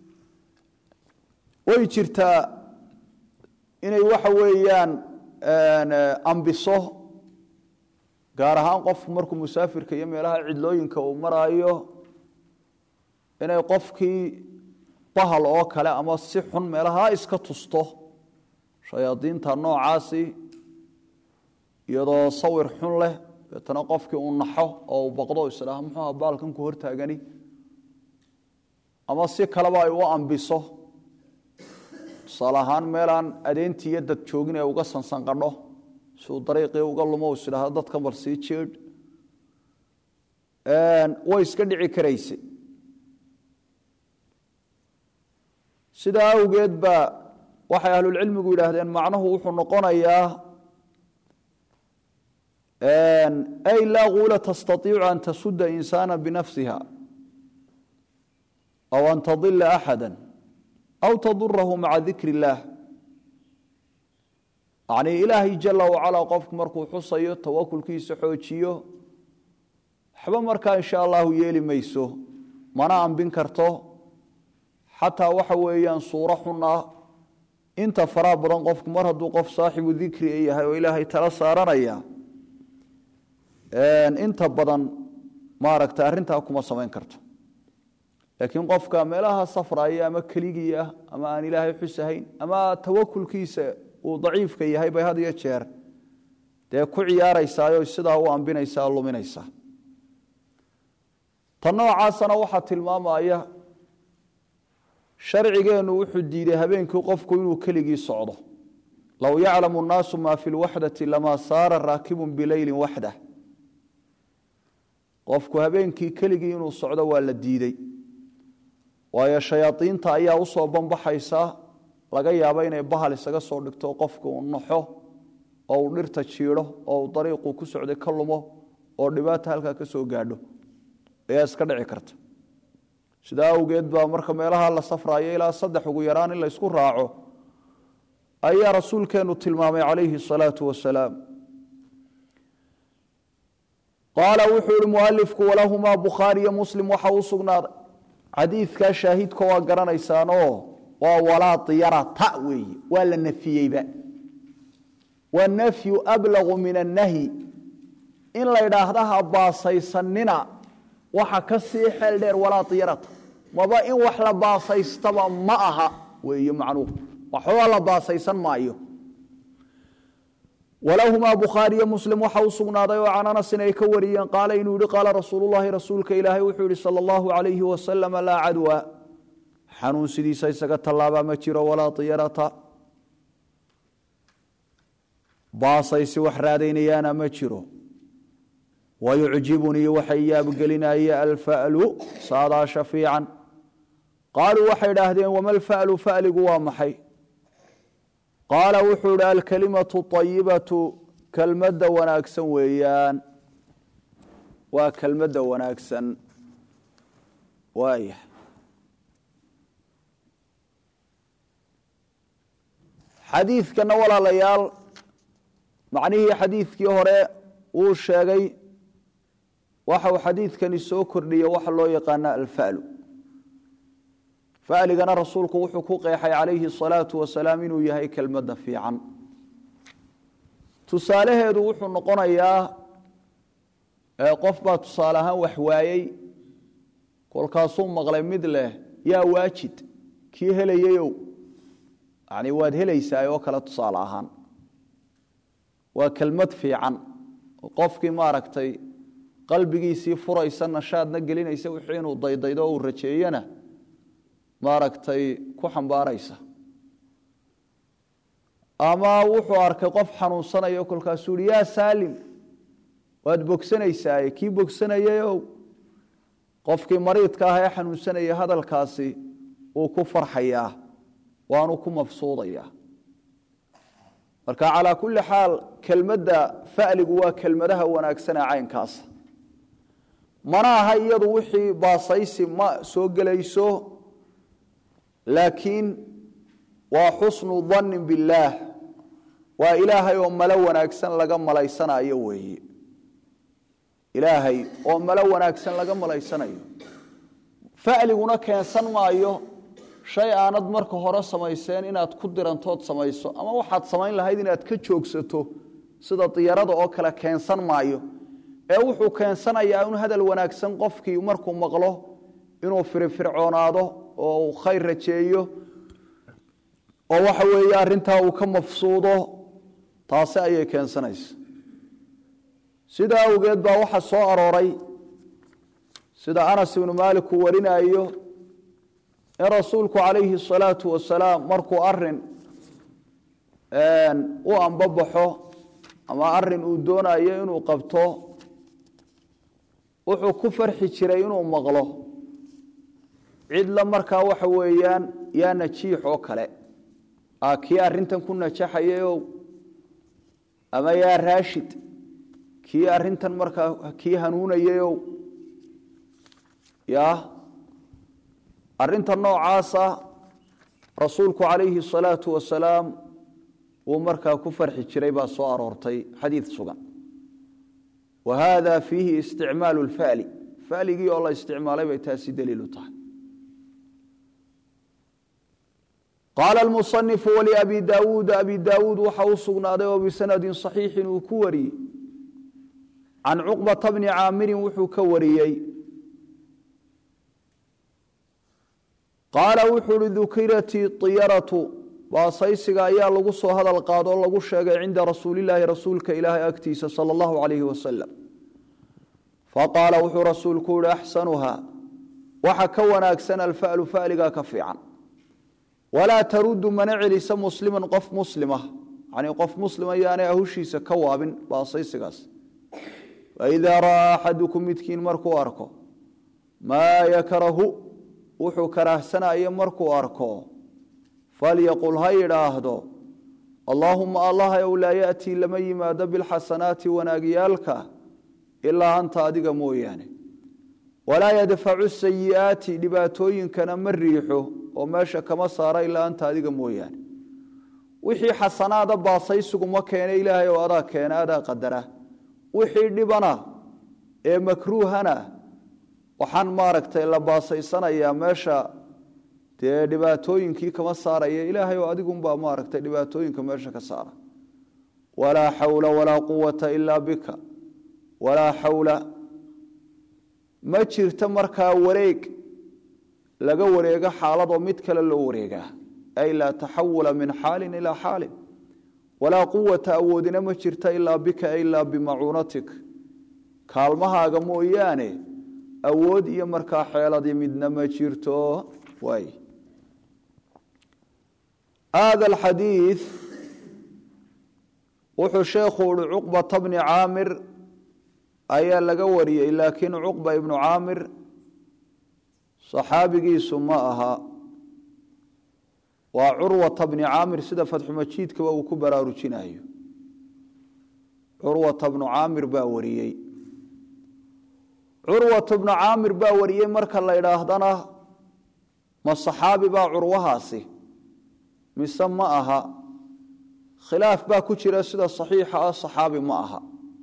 Speaker 1: way jirtaa inay waxa weeyaan ambiso gaar ahaan qofku markuu musaafirka iyo meelaha cidlooyinka uu maraayo inay qofkii bahal oo kale ama si xun meelaha iska tusto shayaadiinta noocaasi iyadoo sawir xun leh deetana qofkii uu naxo oo uu baqdo isdhaha muxuuha baalkan ku hortaagani ama si kaleba ay u ambiso tusaale ahaan meelaan adeentii iyo dad joogin ee uga sansanqadho si uu dariiqii uga lumo isdhaahdo dadkan bal sii jeedh way iska dhici karayse sidaa awgeed ba waxay ahlulcilmigu yidhaahdeen macnuhu wuxuu noqonayaa ay laa quula tastaiicu an tasuda insaana binafsiha aw an tadila axada aw tadurahu maca dikri illaah yanii ilaahay jala wacalaa qofku markuu xusayo tawakulkiisa xoojiyo waxba markaa insha allahu yeeli mayso mana ambin karto xataa waxa weeyaan suuro xun ah inta faraha badan qofku mar hadduu qof saaxibu dikri yahay oo ilaahay tala saaranaya inta badan maaragta arrintaa kuma samayn karto laakiin qofka meelaha safraya ama keligii ah ama aan ilaahay xusahayn ama tawakulkiisa uu daciifka yahay bay had iyo jeer dee ku ciyaaraysaayo sidaa u ambinaysaa luminaysaa ta noocaasana waxaa tilmaamaya sharcigeennu wuxuu diiday habeenkii qofku inuu keligii socdo low yaclamu nnaasu maa fi lwaxdati lamaa saara raakibun bileylin waxdah qofku habeenkii keligii inuu socdo waa la diidey waayo shayaadiinta ayaa usoo banbaxaysa laga yaabo inay bahal isaga soo dhigto qofka uu naxo oo uu dhirta jiidho oo uu dariiquu ku socday ka lumo oo dhibaata halkaa ka soo gaadho ayaa iska dhici karta sidaa awgeed baa marka meelaha la safraayo ilaa saddex ugu yaraan in laysku raaco ayaa rasuulkeennu tilmaamay calayhi asalaatu wasalaam qaala wuxuu ihi mualifku walahumaa bukhaariyo muslim waxa u sugnaaday xadiidkaa shaahidka waa garanaysaanoo waa walaa diyarata weeye waa la nafiyeyba wanafyu ablagu min annahyi in la ydhaahda ha baasaysanina waxa ka sii xeel dheer walaa diyarata maba in wax la baasaystaba ma aha weeye macnuuhu waxbaba la baasaysan maayo walahumaa bukhaariyo muslim waxa u sugnaaday oo can anasin ay ka wariyeen qaala inuu yihi qaala rasuululahi rasuulka ilaahay wuxuu yihi sala allahu alayhi wasalam laa cadwa xanuun sidiisa isaga tallaabaa ma jiro walaa diyarata baasaysi wax raadaynayaana ma jiro wayucjibunii waxay yaabgelinaya alfa'lu saadaasha fiican qaaluu waxay idhaahdeen wama alfa'lu fa'ligu waa maxay qaala wuxuu ihi alkalimatu ayibatu kelmadda wanaagsan weeyaan waa kelmadda wanaagsan waaya xadiidkana walaalayaal macnihii xadiidkii hore wuu sheegay waxa uu xadiidkani soo kordhiye waxa loo yaqaana alfa'lu fa'ligana rasuulku wuxuu ku qeexay calayhi asalaatu wasalaam inuu yahay kelmadda fiican tusaalaheedu wuxuu noqonayaa qof baa tusaale ahaan wax waayey kolkaasuu maqlay mid leh yaa waajid kii helayeyow yani waad helaysaa oo kale tusaale ahaan waa kelmad fiican qofkii maaragtay qalbigiisii furaysa nashaadna gelinaysa wixii inuu daydaydo o uu rajeeyana maaragtay ku xambaaraysa ama wuxuu arkay qof xanuunsanayo kolkaasuu yihi yaa saalim waad bogsanaysaa kii bogsanayeyow qofkii mariidka ah ee xanuunsanaya hadalkaasi uu ku farxayaa waanu ku mafsuudayaa marka calaa kulli xaal kelmadda fa'ligu waa kelmadaha wanaagsanee caynkaasa mana aha iyadu wixii baasaysi ma soo gelayso laakiin waa xusnu dannin billaah waa ilaahay oo malo wanaagsan laga malaysanayo weeye ilaahay oo malo wanaagsan laga malaysanayo fa'liguna keensan maayo shay aanad marka hore samayseen inaad ku dirantood samayso ama waxaad samayn lahayd inaad ka joogsato sida diyarada oo kale keensan maayo ee wuxuu keensanayaa in hadal wanaagsan qofkii markuu maqlo inuu firifircoonaado oo uu khayr rajeeyo oo waxa weeye arrintaa uu ka mafsuudo taasi ayay keensanaysa sidaa awgeed baa waxaa soo arooray sida anas ibnu maalik uu warinayo in rasuulku calayhi الsalaatu wasalaam markuu arin u ambabaxo ama arin uu doonayo inuu qabto wuxuu ku farxi jiray inuu maqlo cidla markaa waxa weeyaan yaa najiix oo kale kii arintan ku najaxayayow ama yaa raashid kii arintan markaa kii hanuunayayow ya arrinta noocaasa rasuulku calayhi الsalaatu wasalaam uu markaa ku farxi jiray baa soo aroortay xadiid sugan wa hada fiihi isticmaalu اlfa'li fa'ligii oo la isticmaalay bay taasi daliilu tahay qaala almusanifu waliabi daawuuda abi daawuud waxa u sugnaaday oo bisanadin صaxiixin uu ku wariyey can cuqbata bni caamirin wuxuu ka wariyey qaala wuxuu uhi dukirati iyaratu baasaysiga ayaa lagu soo hadal qaado oo lagu sheegay cinda rasuulilaahi rasuulka ilaahay agtiisa sala allahu calayhi wasalam faqaala wuxuu rasuulku uhi axsanuha waxa ka wanaagsan alfa'lu fa'ligaa ka fiican walaa tarudu mana celisa musliman qof muslima yani qof muslima yaanay ahushiisa ka waabin baasaysigaas faidaa ra'aa axadukum midkiin markuu arko maa yakrahu wuxuu karaahsanayo markuu arko falyaqul ha yidhaahdo allaahuma allah ow laa ya'tii lama yimaado bilxasanaati wanaagyaalka ilaa anta adiga mooyaane walaa yadfacu sayi'aati dhibaatooyinkana ma riixo oo meesha kama saara ilaa anta adiga mooyaane wixii xasanaada baasaysigu ma keena ilaahay oo adaa keena adaa qadara wixii dhibana ee makruuhana waxaan maaragtay la baasaysanayaa meesha dee dhibaatooyinkii kama saaraya ilaahay oo adigunbaa maaragtay dhibaatooyinka meesha ka saara walaa xawla walaa quwata ilaa bika walaa xawla ma jirto markaa wareeg laga wareego xaaladoo mid kale loo wareegaa ay laa taxawula min xaalin ilaa xaalin walaa quwata awoodina ma jirta ilaa bika ilaa bimacuunatik kaalmahaaga mooyaane awood iyo markaa xeeladii midna ma jirto waay hada alxadiid wuxuu sheekhu uhi cuqbata bni caamir ayaa laga wariyey laakiin cuqba ibnu caamir saxaabigiisu ma aha waa curwata bni caamir sida fatxumajiidkaba uu ku baraarujinayo curwata bnu caamir baa wariyey curwat bnu caamir baa wariyey marka la idhaahdana ma saxaabi baa curwahaasi mise ma aha khilaaf baa ku jira sida saxiixa ah saxaabi ma aha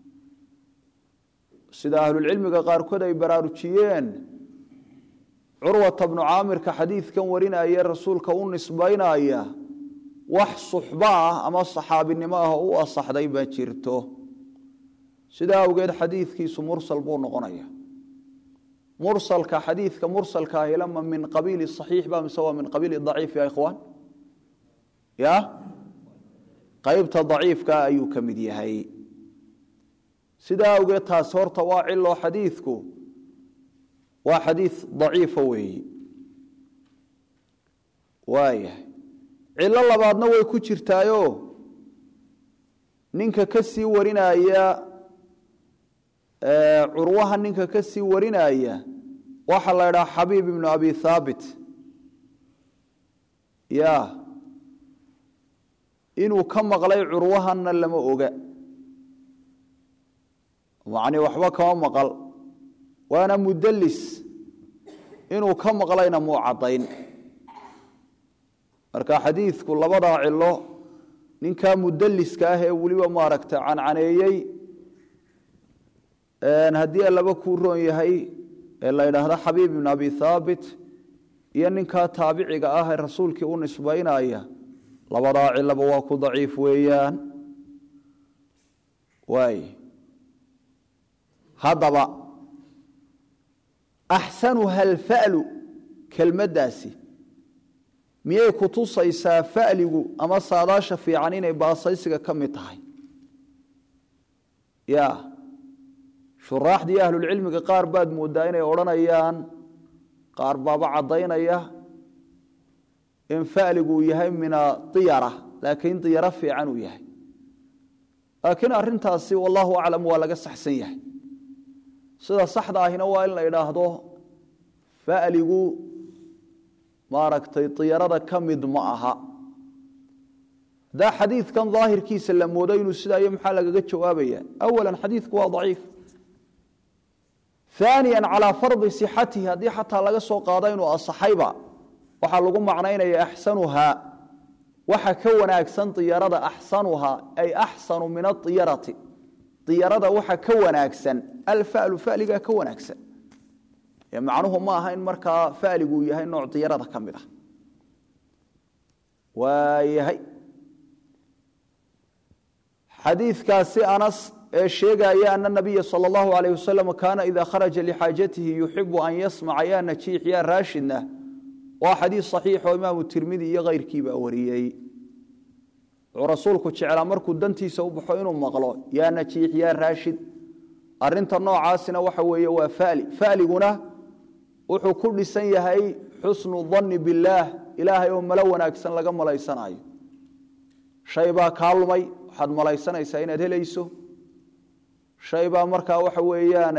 Speaker 1: sida ahlulcilmiga qaarkood ay baraarujiyeen curwata bnu caamirka xadiidkan warinaya rasuulka u nisbaynaya wax suxba ah ama saxaabinimo ah oo u asaxday ma jirto sidaa awgeed xadiidkiisu mursal buu noqonaya mursalka xadiidka mursalka ahi lama min qabiili saxiix ba mise waa min qabiili daciif ya ikhwaan ya qaybta daciifka ayuu ka mid yahay sidaa awgeed taasi horta waa cilo xadiidku waa xadiid daciifa weeyi waayahay cilo labaadna way ku jirtaayo ninka ka sii warinaya curwaha ninka ka sii warinaya waxaa la idhaha xabiib ibnu abi thaabit ya inuu ka maqlay curwahanna lama oga macnii waxba kama maqal waana mudallis inuu ka maqlayna muu caddayn marka xadiidku labadaa cilo ninkaa mudalliska ah ee weliba maaragta cancaneeyey haddii allaba kuu roon yahay ee la ydhaahdo xabiib ibn abi haabit iyo ninkaa taabiciga ah ee rasuulkii u nisbaynaya labadaa cilaba waa ku daciif weeyaan waay haddaba axsanuha alfa'lu kelmaddaasi miyay ku tusaysaa fa'ligu ama saadaasha fiican inay baasaysiga ka mid tahay ya shuraaxdii ahlulcilmiga qaar baad mooddaa inay odhanayaan qaar baaba caddaynaya in fa'ligu uu yahay min adiyara laakiin diyaro fiican uu yahay laakiin arrintaasi wallahu aclam waa laga saxsan yahay sida saxda ahina waa in la idhaahdo fa'ligu maaragtay diyarada ka mid ma aha haddaa xadiidkan daahirkiisa la moodo inuu sidaa iyo maxaa lagaga jawaabaya awalan xadiidku waa daciif aaniya calaa fardi sixatihi haddii xataa laga soo qaado inuu asaxayba waxaa lagu macnaynaya axsanuhaa waxa ka wanaagsan diyarada axsanuhaa ay axsanu min aiyarati diyarada waxa ka wanaagsan alfalu faligaa ka wanaagsan ee macnuhu ma aha in markaa faliguu yahay nooc diyarada ka mid ah waayahay xadiikaasi anas ee sheegaya ana nabiya sal اllahu alayh wasalam kaana ida kharaja lixaajatihi yuxibu an yasmaca ya najiix ya raashidna waa xadiis saxiix oo imaamu tirmidi iyo keyrkiibaa wariyey wuxuu rasuulku jeclaa markuu dantiisa u baxo inuu maqlo yaa najiix yaa raashid arinta noocaasina waxa weeye waa fali faliguna wuxuu ku dhisan yahay xusnu danni billaah ilaahay oo malo wanaagsan laga malaysanayo shay baa kaa lumay waxaad malaysanaysaa inaad helayso shay baa markaa waxa weeyaan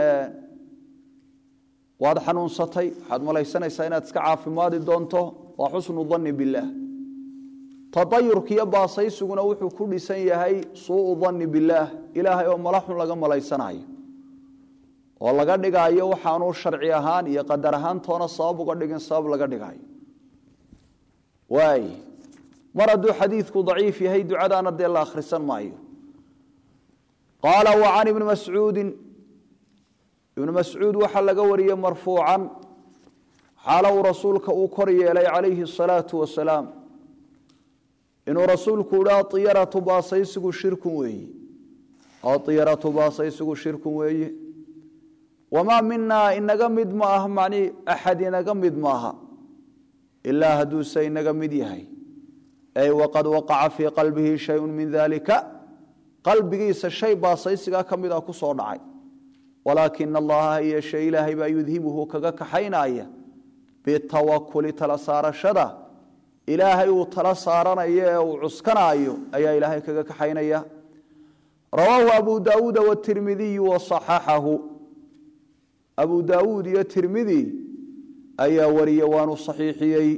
Speaker 1: waad xanuunsatay waxaad malaysanaysaa inaad iska caafimaadi doonto waa xusnu danni billaah tadayurkiiyo baasaysuguna wuxuu ku dhisan yahay suuu danni billaah ilaahay oo mala xun laga malaysanayo oo laga dhigaayo waxaanuu sharci ahaan iyo qadar ahaan toona sabab uga dhigin sabab laga dhigaayo waay mar hadduu xadiidku daciif yahay ducadaana dee la akhrisan maayo qaala wa can ibni mascuudin ibnu mascuud waxaa laga wariyey marfuucan xaala uu rasuulka uu kor yeelay calayhi asalaatu wasalaam inuu rasuulku idhi aiyaratu baasaysigu shirkun weeye aiyaratu baasaysigu shirkun weeye wamaa minaa inaga mid ma aha macnii axad inaga mid maaha ilaa hadduuse inaga mid yahay ay waqad waqaca fii qalbihi shayun min dalika qalbigiisa shay baasaysigaa ka mid a ku soo dhacay walaakina allaha yeeshe ilaahay baa yudhibuhu kaga kaxaynaya bitawakuli tala saarashada ilaahay uu tala saaranayo ee uu cuskanaayo ayaa ilaahay kaga kaxaynaya rawaahu abu daawuuda watirmidiyu wasaxaxahu abu daawuud iyo tirmidi ayaa wariye waanu saxiixiyey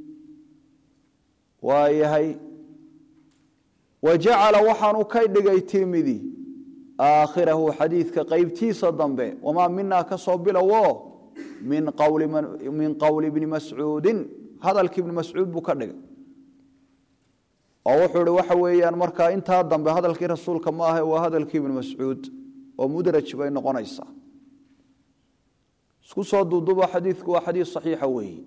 Speaker 1: waayahay wa jacala waxaanu ka dhigay tirmidi aakhirahu xadiidka qeybtiisa dambe wamaa minaa ka soo bilowo min qowli bni mascuudin hadalkii ibni mascuud buu ka dhigay oo wuxuu ihi waxa weeyaan markaa intaa dambe hadalkii rasuulka ma ahe waa hadalkii ibni mascuud oo mudraj bay noqonaysaa isku soo duuduba xadiidku waa xadiis saxiixa weeye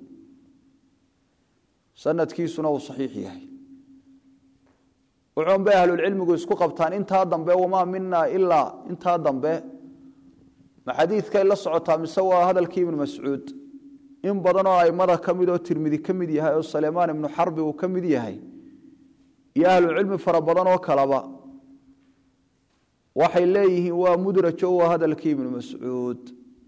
Speaker 1: sanadkiisuna uu saxiix yahay wuxuun bay ahlulcilmigu isku qabtaan intaa dambe wamaa minaa ilaa intaa dambe ma xadiidkay la socotaa mise waa hadalkii ibnu mascuud in badan oo aimada ka mid oo tirmidi ka mid yahay oo saleymaan ibnu xarbi uu ka mid yahay iyo ahlucilmi fara badan oo kaleba waxay leeyihiin waa mudrajo waa hadalkii ibnu mascuud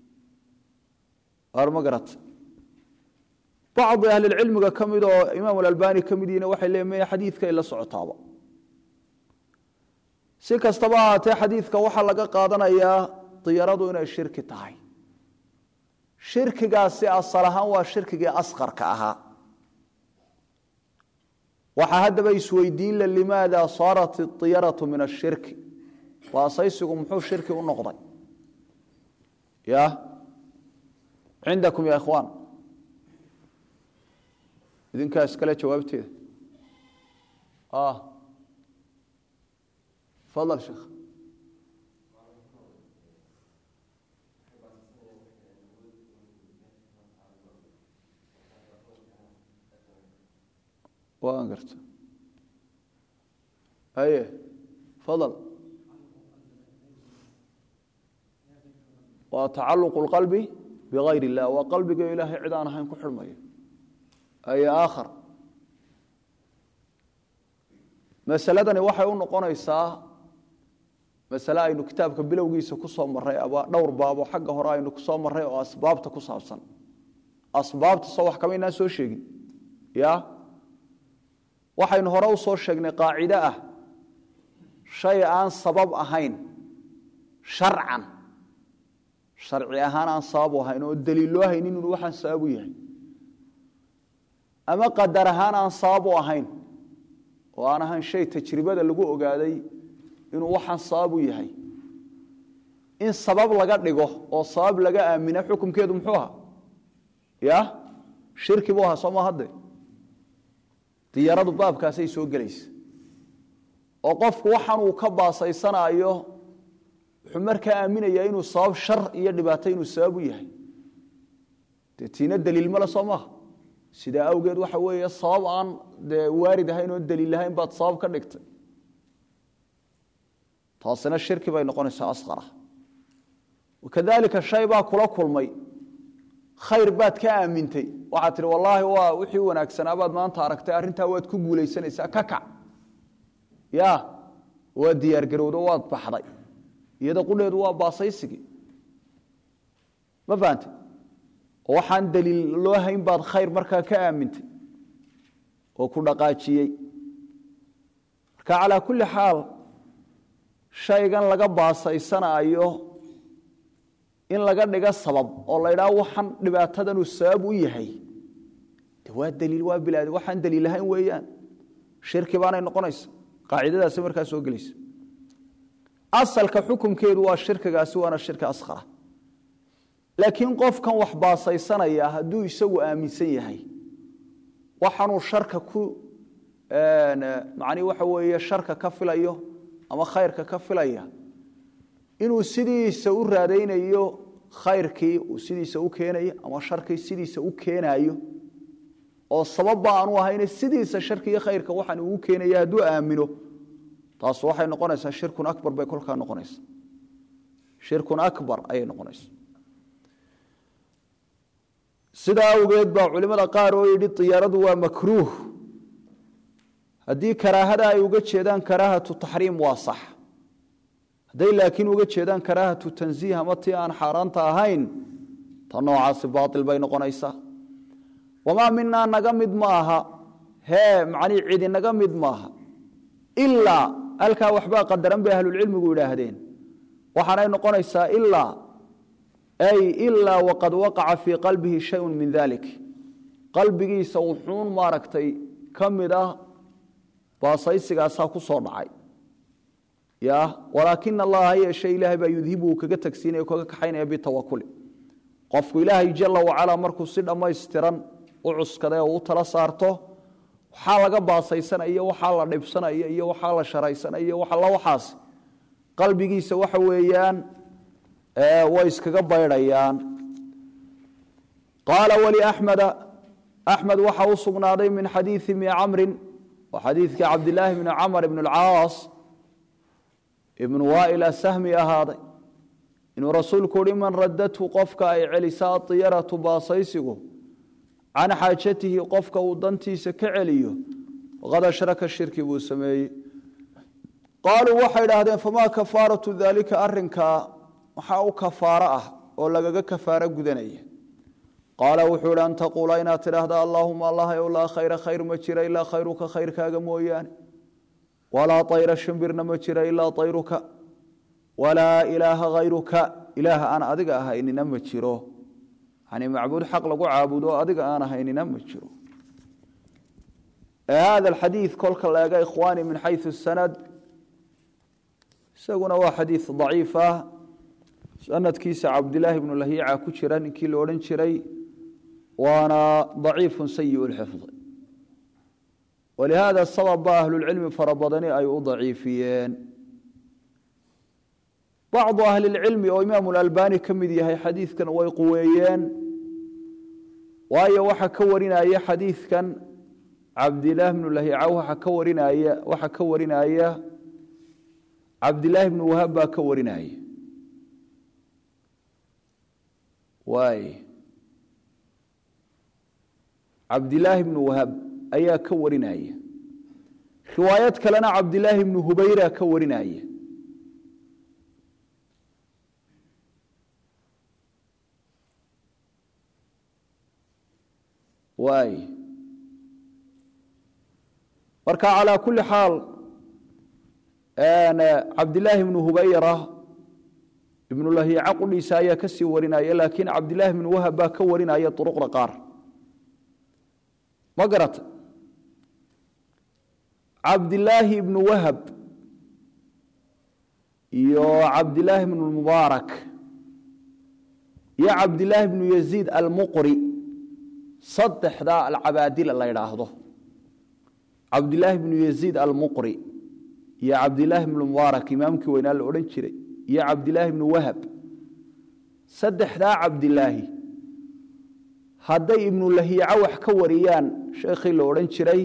Speaker 1: ma garata bacdi ahlilcilmiga ka mid oo imaam alalbani ka mid yihin waxay leeyihin maya xadiidkay la socotaaba si kastaba ahaatee xadiidka waxaa laga qaadanayaa diyaradu inay shirki tahay shirkigaasi asal ahaan waa shirkigii asqarka ahaa waxaa haddaba isweydiin la limaada saarat iyaratu min ashirki baasaysigu muxuu shirki u noqday ya cindakum ya ikhwaan idinkaa iskale jawaabteeda fadal sheekh waan garta aye fadal waa tacaluq اlqalbi bigayr اllah waa qalbiga ilaahay cid aan ahayn ku xidhmayo aye aakhar masaladani waxay u noqonaysaa masale aynu kitaabka bilowgiisa ku soo marray aba dhowr baabo xagga hore aynu kusoo marray oo asbaabta ku saabsan asbaabta soo wax kama inaan soo sheegin ya waxaynu hore u soo sheegnay qaacide ah shay aan sabab ahayn sharcan sharci ahaan aan sabab u ahayn oo daliil loo haynin inuu waxaan sabab u yahay ama qadar ahaan aan sabab u ahayn oo aan ahayn shay tajribada lagu ogaaday inuu waxaan sabab u yahay in sabab laga dhigo oo sabab laga aamina xukumkeedu muxuu ahaa ya shirki buu ahaa soo ma hadde diyaradu baabkaasay soo gelaysa oo qofku waxaan uu ka baasaysanaayo wuxuu markaa aaminayaa inuu sabab shar iyo dhibaato inuu sabab u yahay dee tiina daliil male soo maaha sidaa awgeed waxa weeye sabab aan dee waarid ahayn oon daliil lahayn baad sabab ka dhigtay taasina shirki bay noqonaysaa asqara wakadalika shay baa kula kulmay khayr baad ka aamintay waxaad tihi wallaahi waa wixii wanaagsanaa baad maanta aragtay arrintaa waad ku guulaysanaysaa ka kac ya waad diyaargarowdo waad baxday iyada qudheedu waa baasaysigii ma fahante oo waxaan daliil loo hayn baad khayr markaa ka aamintay oo ku dhaqaajiyey marka calaa kulli xaal shaygan laga baasaysanaayo in laga dhigo sabab oo la ydhaha waxaan dhibaatadanuu sabab u yahay de waa daliil waa bilaad waxaan daliil ahayn weeyaan shirki baanay noqonaysa qaacidadaasi markaa soo gelaysa asalka xukumkeedu waa shirkigaasi waana shirki askhara laakiin qofkan wax baasaysanaya hadduu isagu aaminsan yahay waxaanuu sharka ku macnii waxa weeye sharka ka filayo ama khayrka ka filaya inuu sidiisa u raadaynayo khayrkii uu sidiisa u keenayo ama sharkii sidiisa u keenayo oo sababba aanu ahayne sidiisa sharki iyo khayrka waxaan ugu keenaya hadduu aamino taas waxay noqonaysaa shirkun abar bay kolkaa noqonaysa shirkun akbar ayay noqonaysa sidaa awgeed baa culimada qaar oo yidhi diyaaradu waa makruuh haddii karaahada ay uga jeedaan karaahatu taxriim waa sax hadday laakiin uga jeedaan karaahatu tansiih ama tii aan xaaraanta ahayn ta noocaasi baail bay noqonaysaa wamaa minaa naga mid ma aha hee macnii cidi naga mid maaha ilaa halkaa waxbaa qadaran bay ahlulcilmigu idhaahdeen waxaanay noqonaysaa ilaa ay ilaa waqad waqaca fii qalbihi shayun min dalik qalbigiisa wuxuun maaragtay ka mid ah baasaysigaasaa ku soo dhacay ya walaakina allaha yeeshe ilaahay baa yudhibu kaga tagsiinaya kaga kaxaynaya bitawakuli qofku ilaahay jala wacalaa markuu si dhammaystiran u cuskaday oo u tala saarto waxaa laga baasaysanaya waxaa la dhibsanaya iyo waxaa la sharaysanaya alla waxaas qalbigiisa waxa weeyaan way iskaga baydhayaan qaala waliaxmeda axmed waxa u sugnaaday min xadiii mi camrin waa xadiidkii cabdilaahi bni camr ibn اlcaas ibnu waail asahmi ahaaday inuu rasuulku uhi man radathu qofka ay celisaa adiyaratu baasaysigu can xaajatihi qofka uu dantiisa ka celiyo faqad ashraka shirki buu sameeyey qaaluu waxay idhaahdeen famaa kafaaratu daalika arinkaa maxaa u kafaaro ah oo lagaga kafaaro gudanaya qaala wuxuu ihi an taquula inaad tidhaahda allaahuma allah ow laa khayra khayr ma jira ilaa khayruka khayrkaaga mooyaane walaa ayra shimbirna ma jira ilaa ayruka walaa ilaaha hayruka ilaah aan adiga ahaynina ma jiro yani macbuud xaq lagu caabudo adiga aan ahaynina ma jiro hada alxadiid kolka la ega ikhwaani min xayثu sanad isaguna waa xadiid daciif ah sanadkiisa cabdilaahi bnu lahiica ku jira ninkii la odhan jiray waana daciifu sayi lxifd walihada sabab ba ahlulcilmi fara badani ay u daciifiyeen bacdu ahli lcilmi oo imaamu lalbani ka mid yahay xadiidkan way quweeyeen waayo waxa ka warinaya xadiidkan cabdilaah bnu lahiica waxa ka warinaya waxa ka warinaya cabdilaahi bnu wahab baa ka warinaya waay cabdilaahi bnu wahab ayaa ka warinaya riwaayad kalena cabdilaahi bnu hubayra ka warinaya waay marka calaa kuli xaal cabdilaahi bnu hubayra ibnu lahiica qudhiisa ayaa ka sii warinaya laakiin cabdilaahi bnu wahab baa ka warinaya duruqda qaar ma garata cabdilaahi ibnu wahab iyo cabdilaahi bnu mubaarak iyo cabdilaahi bnu yaziid almuqri saddexdaa alcabaadila la ydhaahdo cabdilaahi bnu yaziid almuqri iyo cabdilaahi bnu mubaarak imaamkii weynaa la odhan jiray iyo cabdilaahi bnu wahab saddexdaa cabdilaahi hadday ibnu lahiica wax ka wariyaan sheekhii la odhan jiray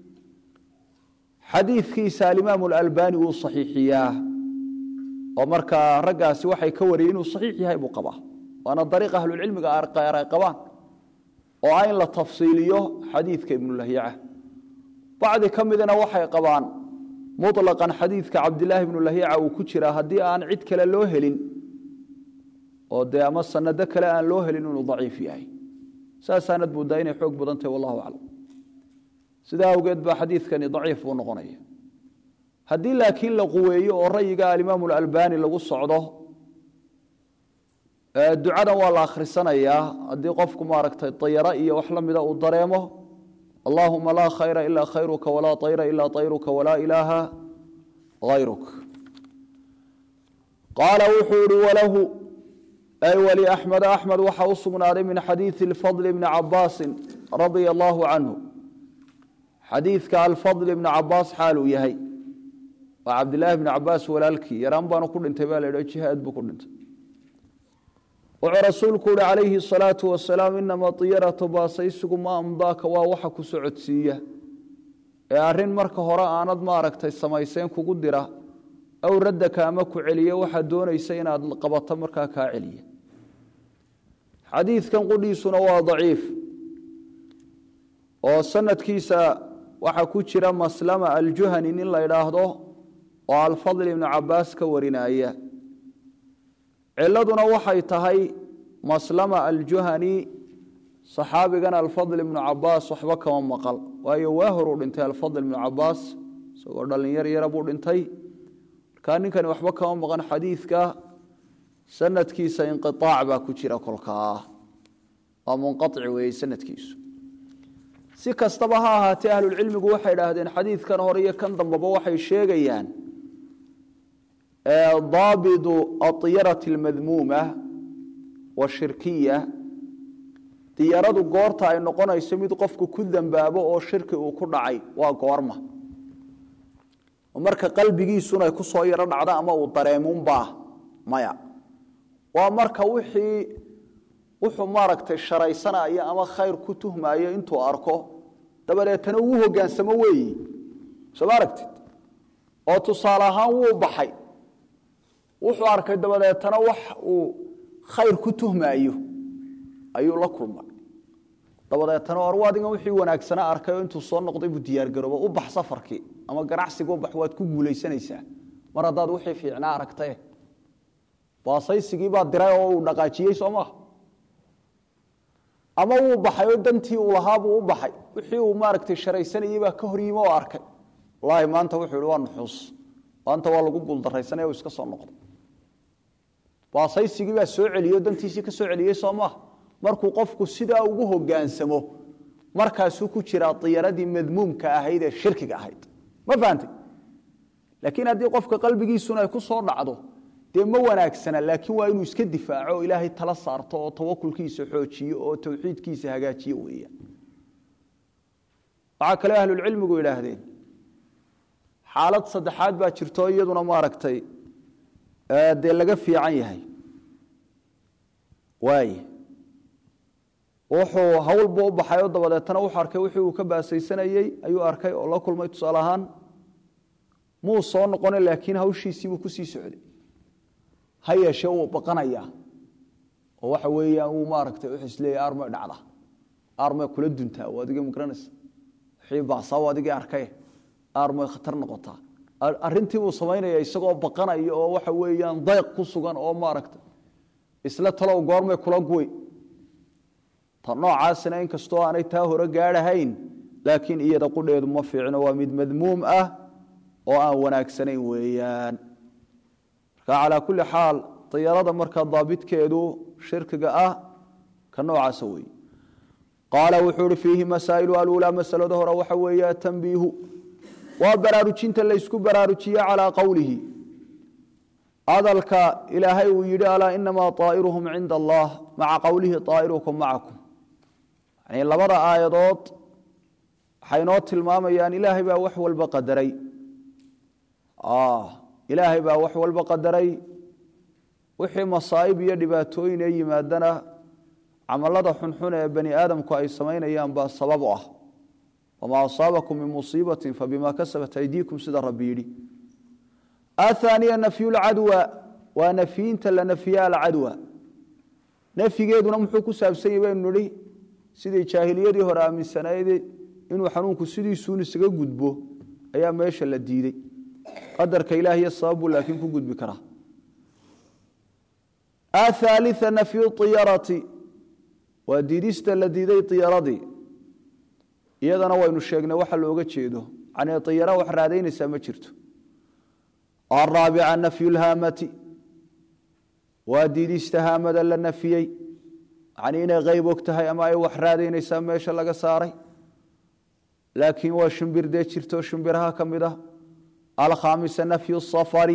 Speaker 1: xadiidkiisa alimaamu alalbani wuu saxiixiyaa oo markaa raggaasi waxay ka wariyeen inuu saxiix yahay buu qabaa waana dariiq ahlulcilmiga qaar ay qabaan oo ah in la tafsiiliyo xadiidka ibnu lahiica bacdi ka midna waxay qabaan muطlaqan xadiidka cabdilaahi ibnu lahiica uu ku jiraa haddii aan cid kale loo helin oo dee ama sanado kale aan loo helin inuu daciif yahay saasaanad moodaa inay xoog badan tahay wallahu aclam sidaa awgeed baa xadiidkani daciif buu noqonaya haddii laakiin la quweeyo oo rayiga alimaamu alalbani lagu socdo ducadan waa la akhrisanayaa haddii qofku maaragtay dayaro iyo wax la mida uu dareemo allahuma laa khayra ilaa khayruka walaa ayra ilaa ayruka walaa ilaaha hayruk qaala wuxuu ihi walahu ay wali axmed axmed waxaa u sugnaaday min xadiidi alfadl bni cabaasin radia allaahu canhu xadiidka alfadl ibni cabaas xaaluu yahay waa cabdilaahi bni cabaas walaalkii yaraan baanu ku dhintay baa la idha jihaad buu ku dhintay wuxuu rasuulku uhi calayhi asalaatu wasalaam inama diyaratu baasaysigu ma amdaaka waa waxa ku socodsiiya ee arrin marka hore aanad maaragtay samayseen kugu dira aw raddaka ama ku celiya waxaad doonaysa inaad qabato markaa kaa celiya xadiidkan qudhiisuna waa daciif oo sanadkiisa waxaa ku jira maslama aljuhani nin la idhaahdo oo alfadl ibnu cabaas ka warinaya ciladuna waxay tahay maslama aljuhani saxaabigan alfadl ibnu cabaas waxba kama maqal waayo waa horuu dhintay alfadl ibnu cabaas isagoo dhalinyar yara buu dhintay markaa ninkani waxba kama maqan xadiidka sanadkiisa inqiaac baa ku jira kolkaa waa munqaici weeye sanadkiisu si kastaba ha ahaatee ahlulcilmigu waxay idhaahdeen xadiidkan hore iyo kan dambeba waxay sheegayaan daabidu aiyarati almadmuuma washirkiya diyaradu goorta ay noqonayso mid qofku ku dambaabo oo shirki uu ku dhacay waa goorma marka qalbigiisuna ay ku soo yaro dhacda ama uu dareemunbaa maya waa marka wixii wuxuu maaragtay sharaysanayo ama khayr ku tuhmayo intuu arko dabadeetana uu hogaansamo weeyi soo ma aragtid oo tusaale ahaan wuu baxay wuxuu arkay dabadeetana wax uu khayr ku tuhmaayo ayuu la kulmay dabadeetana or adigan wixii wanaagsana arkay oo intuu soo noqday buu diyaargarooba u bax safarkii ama ganacsiga u bax waad ku guulaysanaysaa mar haddaad wixii fiicnaa aragtae baasaysigii baa diray oo uu dhaqaajiyey soo maaha ama wuu baxay oo dantii uu lahaabuu u baxay wixii uu maaragtay sharaysanayey baa ka horyimi oo arkay wallaahi maanta wuxuu ihi waa nuxuus maanta waa lagu guuldaraysanaya u iska soo noqday baasaysigii baa soo celiyo dantiisii ka soo celiyey soo maaha markuu qofku sidaa ugu hogaansamo markaasuu ku jiraa diyaradii madmuumka ahayd ee shirkiga ahayd ma fahantay laakiin haddii qofka qalbigiisuna ay ku soo dhacdo dee ma wanaagsana laakiin waa inuu iska difaaco oo ilaahay tala saarto oo tawakulkiisa xoojiyo oo tawxiidkiisa hagaajiyo weeyaan waxaa kale ahlulcilmigu yidhaahdeen xaalad saddexaad baa jirto iyaduna maaragtay dee laga fiican yahay waay wuxuu hawlba u baxay oo dabadeetana wuxuu arkay wixii uu ka baasaysanayey ayuu arkay oo la kulmay tusaale ahaan muu soo noqona laakiin hawshiisiibuu kusii socday ha yeeshee wuu baqanayaa oo waxa weeyaan uu maaragtay wuxuu isleeyahy armay dhacda armay kula duntaa waa adiga magaranaysa wixii baasaa waa adigii arkay armay khatar noqotaa arrintii buu samaynaya isagoo baqanaya oo waxa weeyaan dayq ku sugan oo maaragtay isla talow goormay kula guway ta noocaasina inkastoo aanay taa hore gaadhahayn laakiin iyada qudheedu ma fiicno waa mid madmuum ah oo aan wanaagsanayn weeyaan marka calaa kulli xaal diyarada markaa daabitkeedu shirkiga ah ka noocaasa weeye qaala wuxuu uhi fiihi masaa'ilu aluulaa masalada hore waxa weeye tanbiihu waa baraarujinta laysku baraarujiye calaa qowlihi hadalka ilaahay uu yidhi alaa inamaa طaa'iruhum cinda allah maca qowlihi طaa'irukum macakum yani labada aayadood waxay noo tilmaamayaan ilaahay baa wax walba qadaray ilaahay baa wax walba qadaray wixii masaa'ib iyo dhibaatooyin ee yimaadana camalada xunxun ee bani aadamku ay samaynayaan baa sabab u ah wamaa asaabakum min musiibatin fabima kasabat aydiikum sida rabbi yidhi ahaaniya nafyu lcadwa waa nafyinta la nafya alcadwa nafyigeeduna muxuu ku saabsan yahy baynu nihi sidii jaahiliyadii hore aaminsanayd inuu xanuunku sidiisuun isaga gudbo ayaa meesha la diidey qadarka ilaah iyo sababbuu laakiin ku gudbi karaa athaalia nafyu iyarati waa diidista la diiday iyaradii iyadana waynu sheegnay waxa looga jeedo yani iyara wax raadaynaysaa ma jirto araabica nafyu lhaamati waa diidista haamada la nafiyey yani inay qayb og tahay ama ay wax raadaynaysaa meesha laga saaray laakiin waa shimbir dee jirto shimbiraha ka mid ah alkhaamisa nafyu safari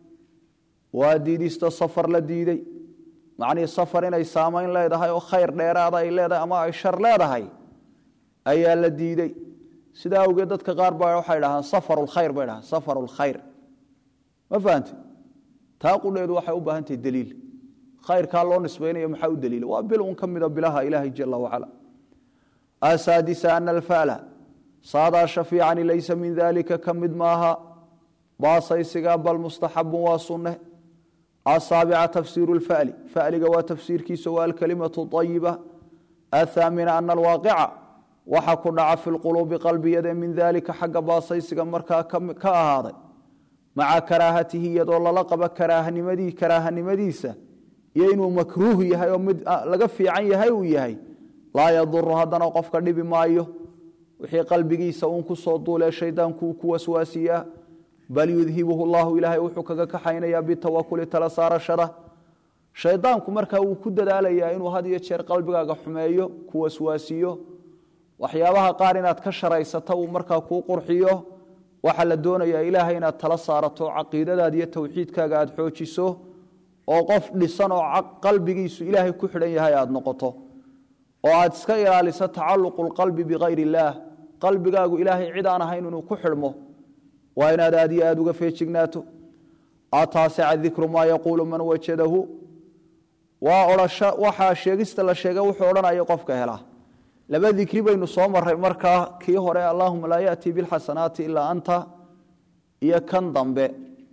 Speaker 1: waa diidista safar la diiday macnihii safar inay saamayn leedahay oo khayr dheeraada ay leedahay ama ay shar leedahay ayaa la diidey sidaa awgeed dadka qaar ba waxay dhahaan safar lkhayr bay dhahaan safar lkhayr ma fahamte taa qudheedu waxay u baahan tahay daliil khayrkaa loo nisbaynayo maxaa u daliila waa bil un ka mida bilaha ilaahay jala wacala asaadisa ana alfala saadaa shafiicani laysa min dalika ka mid maaha baasaysiga bal mustaxabun waa sunne asaabica tafsiiru lfali faliga waa tafsiirkiisa waa alkalimatu ayiba athaamina ana alwaaqica waxa ku dhaca fi lquluubi qalbiyade min dalika xagga baasaysiga markaa ka ahaaday maca karaahatihi iyadoo lala qaba karaahanimadiisa iyo inuu makruuh yahay oo mid laga fiican yahay uu yahay laa yaduru haddana qofka dhibi maayo wixii qalbigiisa uun ku soo duulee shaydaanku ku waswaasiyaa bal yudhibuhu llahu ilaahay wuxuu kaga kaxaynayaa bitawakuli tala saarashada shaydaanku markaa wuu ku dadaalayaa inuu had iyo jeer qalbigaaga xumeeyo ku waswaasiyo waxyaabaha qaar inaad ka sharaysata uu markaa kuu qurxiyo waxaa la doonayaa ilaahay inaad tala saarato caqiidadaada iyo towxiidkaaga aad xoojiso oo qof dhisan oo qalbigiisu ilaahay ku xidhan yahay aad noqoto oo aad iska ilaaliso tacaluqu lqalbi bikayr illaah qalbigaagu ilaahay cid aan ahayn inuu ku xidhmo waa inaad aad iyo aad uga feejignaato ataasica dikru maa yaquulu man wajadahu waa odhasho waxaa sheegista la sheega wuxuu odhanaya qofka helaa laba dikri baynu soo maray markaa kii hore allahuma laa yaأtii biاlxasanaati ilaa anta iyo kan dambe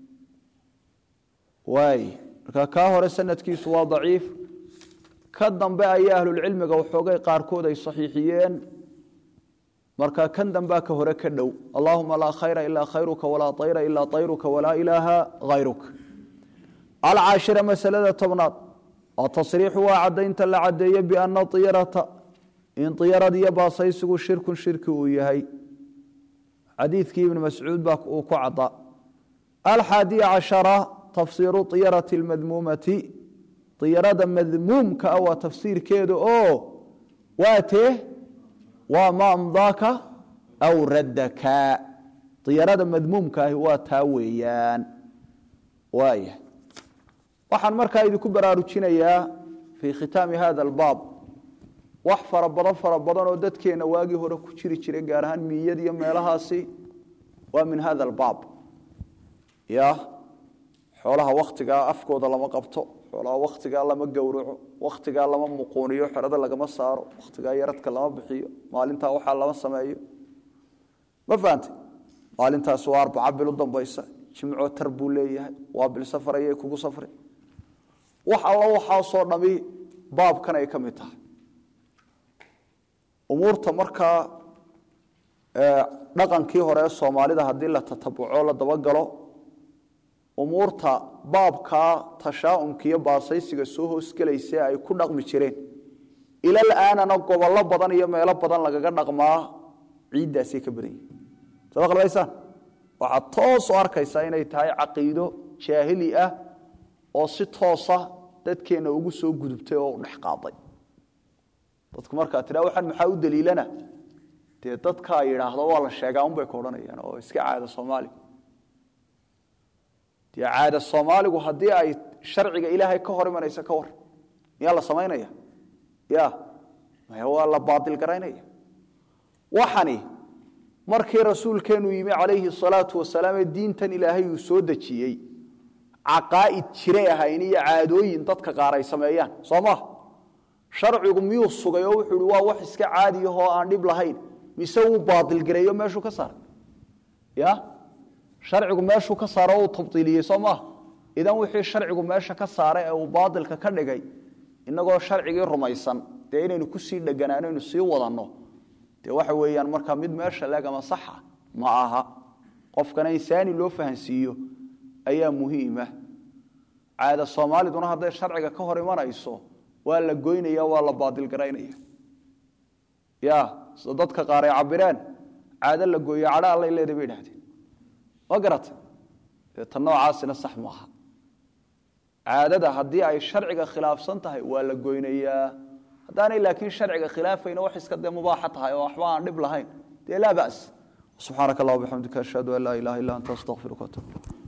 Speaker 1: waay marka kaa hore sanadkiisu waa daciif ka dambe ayaa ahlulcilmiga waxoogay qaarkood ay saxiixiyeen marka kan dambea ka hore ka dhow allahuma laa khayra ilaa khayruka walaa ayra ilaa ayruka walaa ilaaha hayruk alcaashira masalada tobnaad atasriixu waa cadaynta la cadeeye biana iyarata in iyarad iyo baasaysigu shirkun shirki uu yahay xadiidkii ibn mascuud baa uu ku cada alxaadiya cashara tafsiiru iyarati اlmadmuumati iyarada madmuumka ah waa tafsiirkeeda oo waa tee waa ma amdaaka aw raddaka diyarada madmuumka ahi waa taa weeyaan waaya waxaan markaa idinku baraarujinayaa fii khitaami hada albaab wax fara badan fara badan oo dadkeenna waagii hore ku jiri jiray gaar ahaan miyad iyo meelahaasi waa min hada albaab ya xoolaha wakhtigaa afkooda lama qabto xoolaha wakhtigaa lama gowraco wakhtigaa lama muquuniyo xerada lagama saaro wakhtigaa yaradka lama bixiyo maalintaa waxaa lama sameeyo ma fahantay maalintaas waa arbaca bil u dambaysa jimco tar buu leeyahay waa bil safar ayay kugu safri wax allo waxaasoo dhami baabkan ay ka mid tahay umuurta markaa dhaqankii hore ee soomaalida haddii la tatabuco la dabagalo umuurta baabkaa tashaa'umka iyo baasaysiga soo hoosgelaysa ay ku dhaqmi jireen ilal aanana gobollo badan iyo meelo badan lagaga dhaqmaa ciiddaasay ka badan yihin soo maqlmaysaan waxaad toos u arkaysaa inay tahay caqiido jaahili ah oo si toosa dadkeenna ugu soo gudubtay oo u dhex qaaday dadku markaa tidhaa waxaan maxaa u daliilana dee dadkaa yidhaahdo waa la sheegaa unbay ka odhanayaan oo iska caada soomaaliga dee caada soomaaligu haddii ay sharciga ilaahay ka hor imanaysa ka war miyaa la samaynaya ya maya waa la baadil garaynaya waxani markii rasuulkeenu yimi calayhi salaatu wasalaam ee diintan ilaahay uu soo dejiyey caqaa'id jiray ahayn iyo caadooyin dadka qaar ay sameeyaan soo maa sharcigu miyuu sugay oo wuxuu ihi waa wax iska caadiyahoo aan dhib lahayn mise wuu baadilgareeyo meeshuu ka saaray ya sharcigu meeshuu ka saaro uu tabdiiliyey soo maaha idan wixii sharcigu meesha ka saaray ee uu baadilka ka dhigay inagoo sharcigii rumaysan dee inaynu kusii dheganaano aynu sii wadanno dee waxa weeyaan markaa mid meesha leeg ama saxa ma aha qofkana insaani loo fahansiiyo ayaa muhiima caada soomaaliduna hadday sharciga ka hor imanayso waa la goynaya waa la baadilgaraynaya ya sida dadka qaar ay cabireen caado la gooyo cadho allay leedahay bay idhahdeen ma garatay dee tan noocaasina sax maaha caadada haddii ay sharciga khilaafsan tahay waa la goynayaa haddaanay laakiin sharciga khilaafayna wax iska dee mubaaxa tahay oo waxba aan dhib lahayn dee laa ba's subxaanaka allah bixamdika ashhadu an laa ilaha illa anta astaqfiruka watub